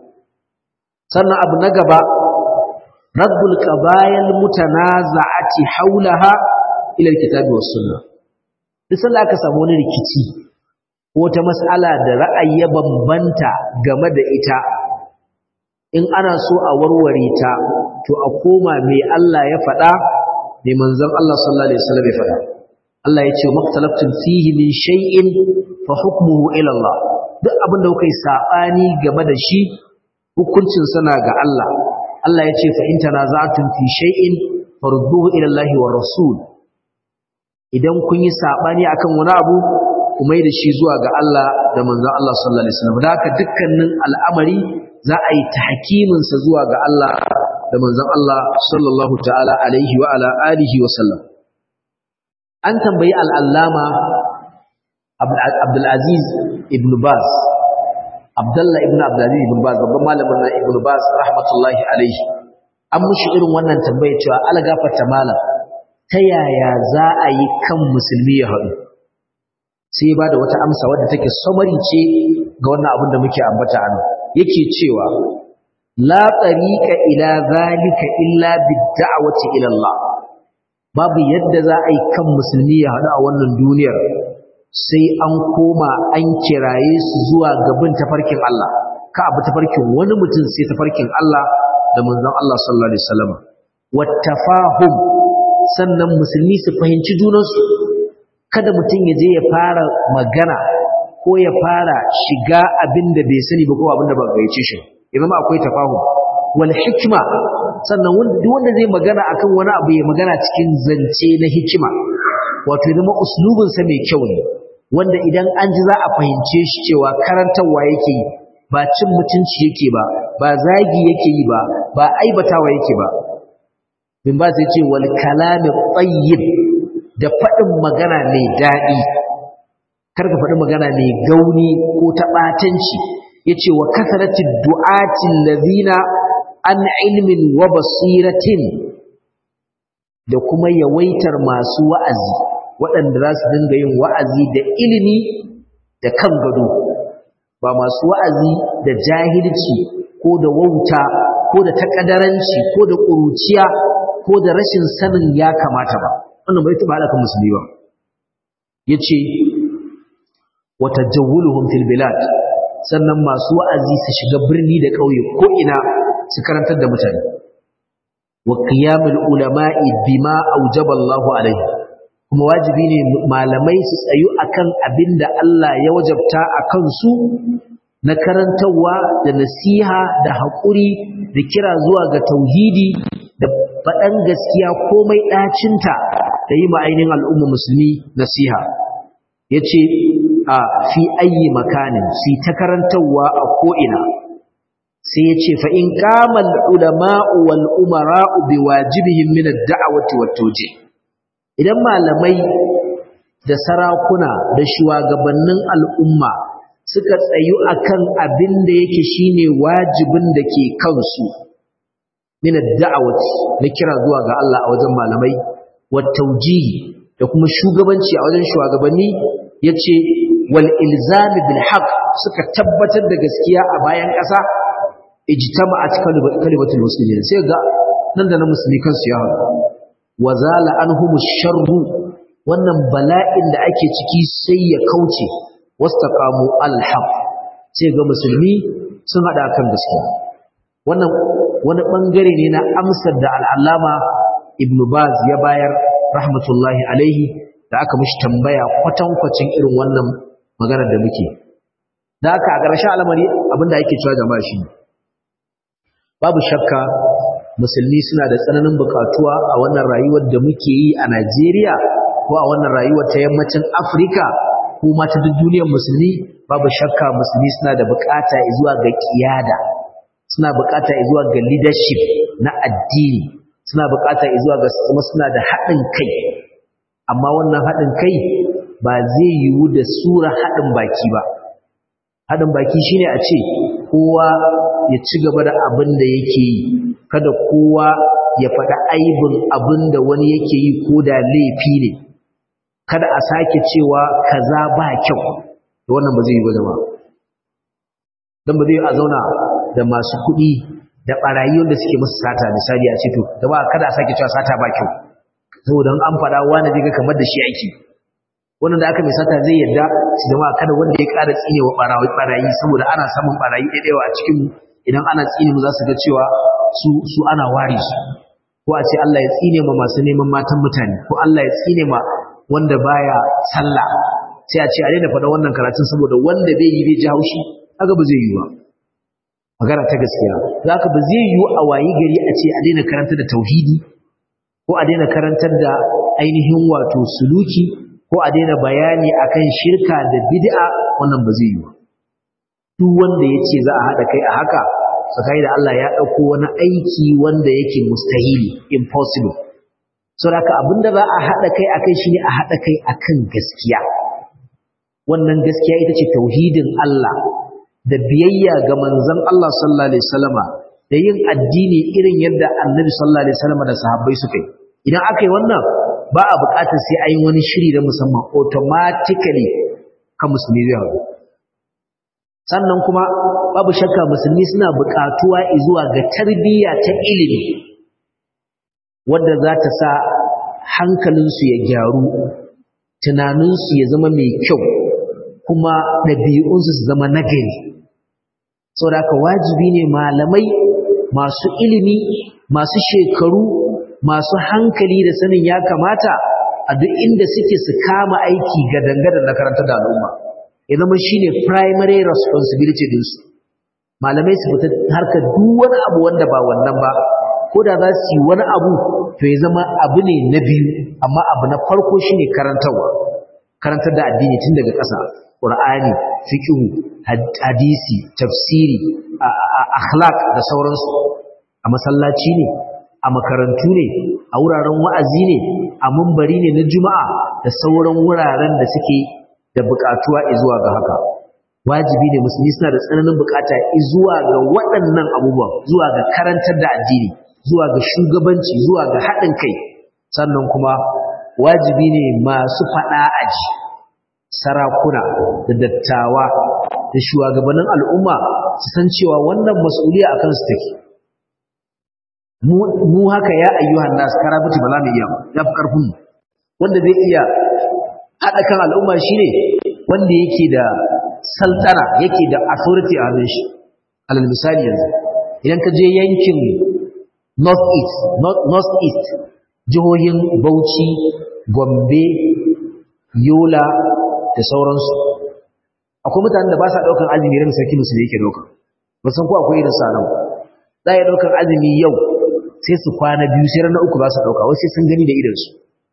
sannan abu na gaba raddul qabayil mutanaza'ati haulaha ila alkitabi was sunnah duk sanda aka samu wani rikici ko ta mas'ala da ra'ayi ya bambanta game da ita in ana so a warware ta to a koma me Allah ya faɗa me manzon Allah sallallahu alaihi wasallam ya faɗa Allah ya ce maktalaftin fihi min shay'in fa hukmuhu ila Allah duk abin da kuka yi sabani game da shi hukuncin sana ga Allah Allah ya ce fa in tanaza'tum fi shay'in farudduhu ila Allah wa rasul idan kun yi sabani akan wani abu kuma da shi zuwa ga Allah da manzon Allah sallallahu alaihi wasallam da haka dukkanin al'amari za a yi tahkimin sa zuwa ga Allah da manzon Allah sallallahu ta'ala alaihi wa ala alihi wa sallam an tambayi al'allama abdulaziz ibn baz abdullah ibn abdulaziz ibn baz babban malamin na ibn baz rahmatullahi alaihi an mushi irin wannan tambaya cewa algafata malam ta yaya za a yi kan musulmi ya haɗu sai ba da wata amsa wadda take samari ce ga wannan abin da muke ambata a yake cewa la tsariƙa ila zalika illa bid-da'wati ila Allah babu yadda za a yi kan musulmi ya haɗu a wannan duniyar sai an koma an kiraye su zuwa gabin tafarkin Allah ka abu tafarkin wani mutum sai tafarkin Allah da manzon Allah sallallahu alaihi wasallam wattafahum sannan musulmi su fahimci junansu kada mutum ya je ya fara magana ko ya fara shiga abin da bai sani ba ko abin da ba gaice shi ya zama akwai tafahum wal hikma sannan duk wanda zai magana akan wani abu ya magana cikin zance na hikima wato zama uslubin sa mai kyau ne wanda idan an ji za a fahimce shi cewa karantarwa yake yi ba cin mutunci yake ba ba zagi yake yi ba ba aibatawa yake ba bin ba sai ce wal kalami tayyib da faɗin magana mai daɗi kar ka faɗi magana mai gauni ko ta ɓatanci yace wa kasaratin du'atin lazina an ilmin wa basiratin da kuma yawaitar masu wa'azi waɗanda za su dinga yin wa'azi da ilimi da kan gado ba masu wa'azi da jahilci ko da wauta ko da takadaranci ko da ƙuruciya ko da rashin sanin ya kamata ba wannan bai taɓa alaƙar musulmi ba ya ce wata jawuluhun fil bilad sannan masu wa'azi su shiga birni da ƙauye ko ina su karantar da mutane wa qiyamul ulama'i bima aujaba Allahu alaihi kuma wajibi ne malamai su tsayu akan abinda Allah ya wajabta akan su na karantarwa da nasiha da haƙuri da kira zuwa ga tauhidi da faɗan gaskiya komai ɗacinta da yi ma'ainin al'umma musulmi nasiha ya ce a fi ayi makanin su ta karantarwa a ko'ina sai ya ce fa'in ƙamal ulama'u wal umara'u bi wajibihin minar da'awati wato idan malamai da sarakuna da shugabannin al'umma suka tsayu akan abin da yake shine wajibin da ke kansu min ad-da'awati na kira zuwa ga Allah a wajen malamai wa tawjihi da kuma shugabanci a wajen shugabanni yace wal ilzami bil haqq suka tabbatar da gaskiya a bayan ƙasa ijtama'at kalimatul muslimin sai ga nan da na musulmi kansu ya haɗu wa zala anhumu sharru wannan bala'in da ake ciki sai ya kauce wastaqamu alhaq sai ga musulmi sun hada kan gaskiya wannan wani bangare ne na amsar da al'allama ibn baz ya bayar rahmatullahi alaihi da aka mishi tambaya kwatankwacin irin wannan maganar da muke da haka a ƙarshen al'amari abinda ake cewa jama'a shi babu shakka musulmi suna da tsananin bukatuwa a wannan rayuwar da muke yi a Najeriya ko a wannan rayuwar ta yammacin Afirka ko ma ta duk duniyar musulmi babu shakka musulmi suna da bukata zuwa ga kiyada suna bukata zuwa ga leadership na addini suna bukata zuwa ga kuma suna da haɗin kai amma wannan haɗin kai ba zai yiwu da sura haɗin baki ba haɗin baki shine a ce kowa ya ci gaba da abin da yake yi kada kowa ya faɗa aibin abin da wani yake yi ko da laifi ne kada a sake cewa kaza ba kyau da wannan ba zai yi ba jama'a don ba zai a zauna da masu kuɗi da ɓarayi wanda suke musu sata misali a ce to da ba kada a sake cewa sata ba kyau saboda an faɗa wani zai ga kamar da shi aiki wannan da aka mai sata zai yadda su jama'a kada wanda ya ƙara tsine wa ɓarayi saboda ana samun ɓarayi ɗaiɗaiwa a cikin idan ana tsine mu za su ga cewa su su ana ware su ko a ce Allah ya tsine ma masu neman matan mutane ko Allah ya tsine ma wanda baya sallah sai a ce a daina faɗa wannan karatun saboda wanda bai yi bai ji haushi kaga ba zai yi ba magana ta gaskiya zaka ba zai yi a wayi gari a ce a daina karantar da tauhidi ko a daina karantar da ainihin wato suluki ko a daina bayani akan shirka da bid'a wannan ba zai yi ba duk wanda ya ce za a haɗa kai a haka sakai da Allah ya ɗauko wani aiki wanda yake mustahili impossible so da abinda za a haɗa kai a kai shine a haɗa kai akan gaskiya wannan gaskiya ita ce tauhidin Allah da biyayya ga manzon Allah sallallahu alaihi wasallama da yin addini irin yadda annabi sallallahu alaihi wasallama da sahabbai suka yi idan aka yi wannan ba a buƙatar sai an yi wani shiri na musamman automatically kan musulmi zai haɗu sannan kuma babu shakka musulmi suna buƙatuwa zuwa ga tarbiyya ta ilimi wadda za ta sa hankalinsu ya gyaru tunaninsu ya zama mai kyau kuma ɗabi'unsu su zama nagari saboda haka wajibi ne malamai masu ilimi masu shekaru masu hankali da sanin ya kamata a duk inda suke su kama aiki ga dangane na karanta da al'umma ya zama shine primary responsibility dinsu malamai su fita harkar duk wani abu wanda ba wannan ba ko da za su yi wani abu to ya zama abu ne na biyu amma abu na farko shine karantarwa karantar da addini tun daga ƙasa qur'ani fiqh hadisi tafsiri akhlaq da sauransu a masallaci ne a makarantu ne a wuraren wa'azi ne a mumbari ne na juma'a da sauran wuraren da suke da buƙatuwa zuwa ga haka wajibi ne musulmi suna da tsananin buƙata zuwa ga waɗannan abubuwan zuwa ga karantar da addini zuwa ga shugabanci zuwa ga haɗin kai sannan kuma wajibi ne masu faɗa aji sarakuna da dattawa da shugabannin al'umma su san cewa wannan mas'uliya akan su take mu haka ya ayyuhan nas karabuti ba za mu iya ya fi karfin wanda zai iya haɗa kan al'umma shine wanda yake da saltana yake da authority a hannun shi alal misali yanzu idan ka je yankin north east north east jihohin Bauchi Gombe Yola da sauransu akwai mutanen da ba sa daukan azumi ran sarki musulmi yake dauka ba san ko akwai irin sa nan za ya daukan azumi yau sai su kwana biyu sai ranar uku za su dauka wasu sai sun gani da idan su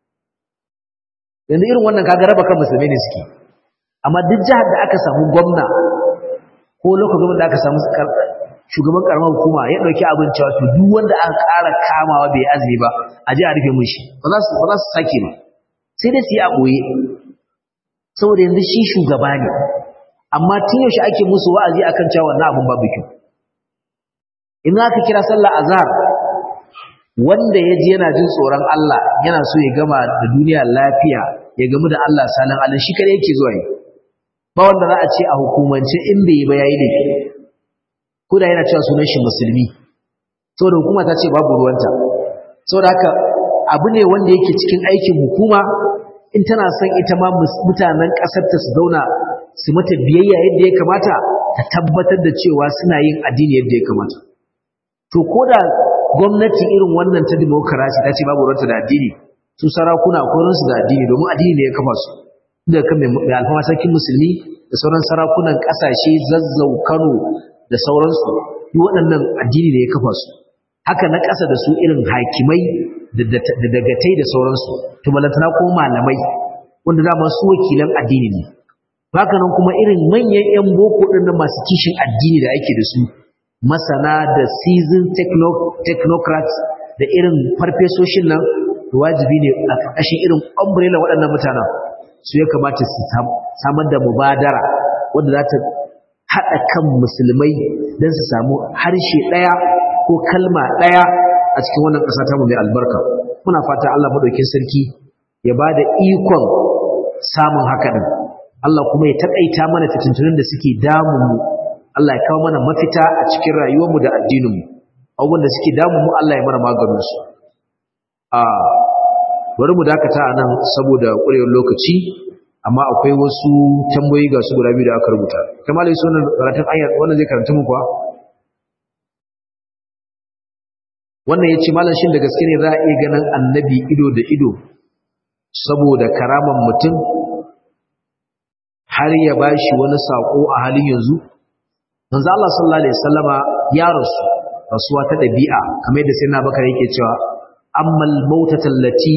yanzu irin wannan kaga raba kan musulmai ne suke amma duk jihar da aka samu gwamna ko lokacin da aka samu shugaban karamar hukuma ya dauki abin cewa to duk wanda aka ƙara kamawa bai azumi ba a je a rufe mun shi ba za su ba za su sake ba sai dai su yi a boye saboda yanzu shi shugaba ne amma tun yaushe ake musu wa'azi akan cewa wannan abin babu kyau in aka kira sallah azhar wanda ya ji yana jin tsoron Allah yana so ya gama da duniya lafiya ya gamu da Allah sanan Allah shi kare yake zuwa yi ba wanda za a ce a hukumance in bai yi ba yayi laifi ko da yana cewa sunan shi musulmi saboda hukuma ta ce babu ruwanta saboda haka abu ne wanda yake cikin aikin hukuma in tana son ita ma mutanen ƙasar ta su zauna su mata biyayya yadda ya kamata ta tabbatar da cewa suna yin addini yadda ya kamata to ko da gwamnati irin wannan ta demokarasi ta ce babu ruwanta da addini su sarakuna akwai su da addini domin addini ne ya kafa su da kan mai alfama sarkin musulmi da sauran sarakunan ƙasashe zazzau kano da sauransu yi waɗannan addini da ya kafa su haka na ƙasa da su irin hakimai da dagatai da sauransu tumalantana ko malamai wanda dama su wakilan addini ne haka nan kuma irin manyan 'yan boko ɗin na masu kishin addini da ake da su masana da season technocrats da irin farfesoshin nan wajibi ne a ƙarƙashin irin umbrella waɗannan mutanen su ya kamata su samar da mubadara wanda za ta haɗa kan musulmai don su samu harshe ɗaya ko kalma ɗaya a cikin wannan ƙasa ta mu mai albarka muna fata Allah maɗaukin sarki ya ba da ikon samun haka ɗin Allah kuma ya taƙaita mana fitintunan da suke damunmu Allah ya kawo mana mafita a cikin rayuwarmu da addininmu abubuwan da suke damunmu Allah ya mana maganinsu a bari mu dakata a nan saboda ƙurewar lokaci amma akwai wasu tambayoyi ga su guda biyu da aka rubuta kamar yi sunan karatun ayar wannan zai karanta mu kuwa wannan ya ce malam shin da gaske ne za a iya ganin annabi ido da ido saboda karaman mutum har ya ba shi wani saƙo a halin yanzu manzo Allah sallallahu alaihi wasallama ya rasu rasuwa ta ɗabi'a kamar yadda sai na bakar yake cewa ammal mautatan lati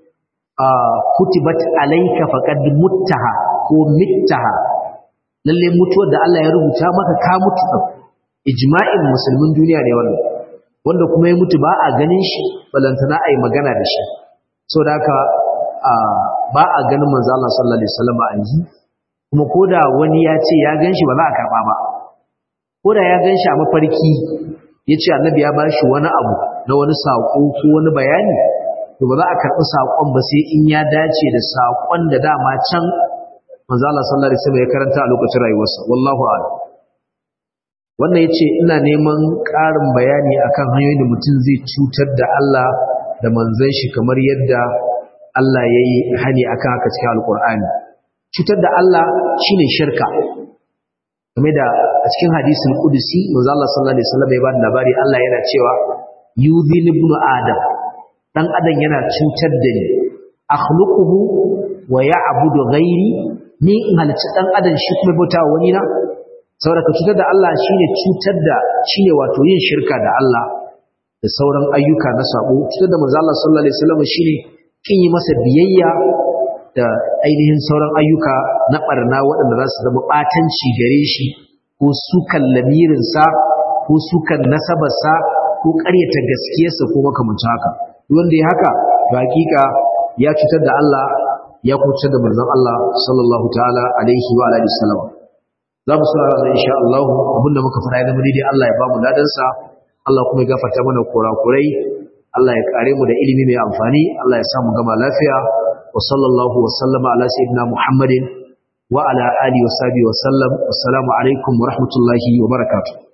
kutibat alayka faqad muttaha ko mittaha lalle mutuwar da Allah ya rubuta maka ka mutu ijma'in musulmin duniya ne wannan wanda kuma ya mutu ba a ganin shi balantana ai magana da shi saboda haka ba a ganin manzo Allah sallallahu alaihi wasallam a yanzu kuma koda wani ya ce ya ganshi ba za a karba ba koda ya ganshi a mafarki yace annabi ya bashi wani abu na wani sako ko wani bayani to ba za a karɓi saƙon ba sai in ya dace da saƙon da dama can manzo Allah sallallahu alaihi wasallam ya karanta a lokacin rayuwarsa wallahu a'lam wannan yace ina neman ƙarin bayani akan hanyoyin da mutum zai cutar da Allah da manzon shi kamar yadda Allah yayi hani akan haka cikin alqur'ani cutar da Allah shine shirka kamar da a cikin hadisin qudusi manzo Allah sallallahu alaihi wasallam ya ba da labari Allah yana cewa yudhil ibn adam dan adam yana cutar da ni akhluquhu wa ya'budu ghairi ni in halicci dan adam shi kuma bauta wani na saboda ka cutar da Allah shine cutar da shine wato yin shirka da Allah da sauran ayyuka na sabo cutar da manzo Allah sallallahu alaihi wasallam shine kin yi masa biyayya da ainihin sauran ayyuka na barna waɗanda za su zama batanci gare shi ko sukan lamirinsa ko sukan nasabarsa ko ƙaryata gaskiyarsa ko makamancin haka wanda ya haka ga hakika ya cutar da Allah ya kuce da manzon Allah sallallahu ta'ala alaihi wa alihi wasallam za mu saurara da insha Allah abinda muka fara yana muni dai Allah ya ba mu ladan sa Allah kuma ya gafarta mana kurakurai Allah ya kare mu da ilimi mai amfani Allah ya sa mu gama lafiya wa sallallahu wa sallama ala sayyidina Muhammadin wa ala alihi wa sahbihi wa sallam assalamu alaikum wa rahmatullahi wa barakatuh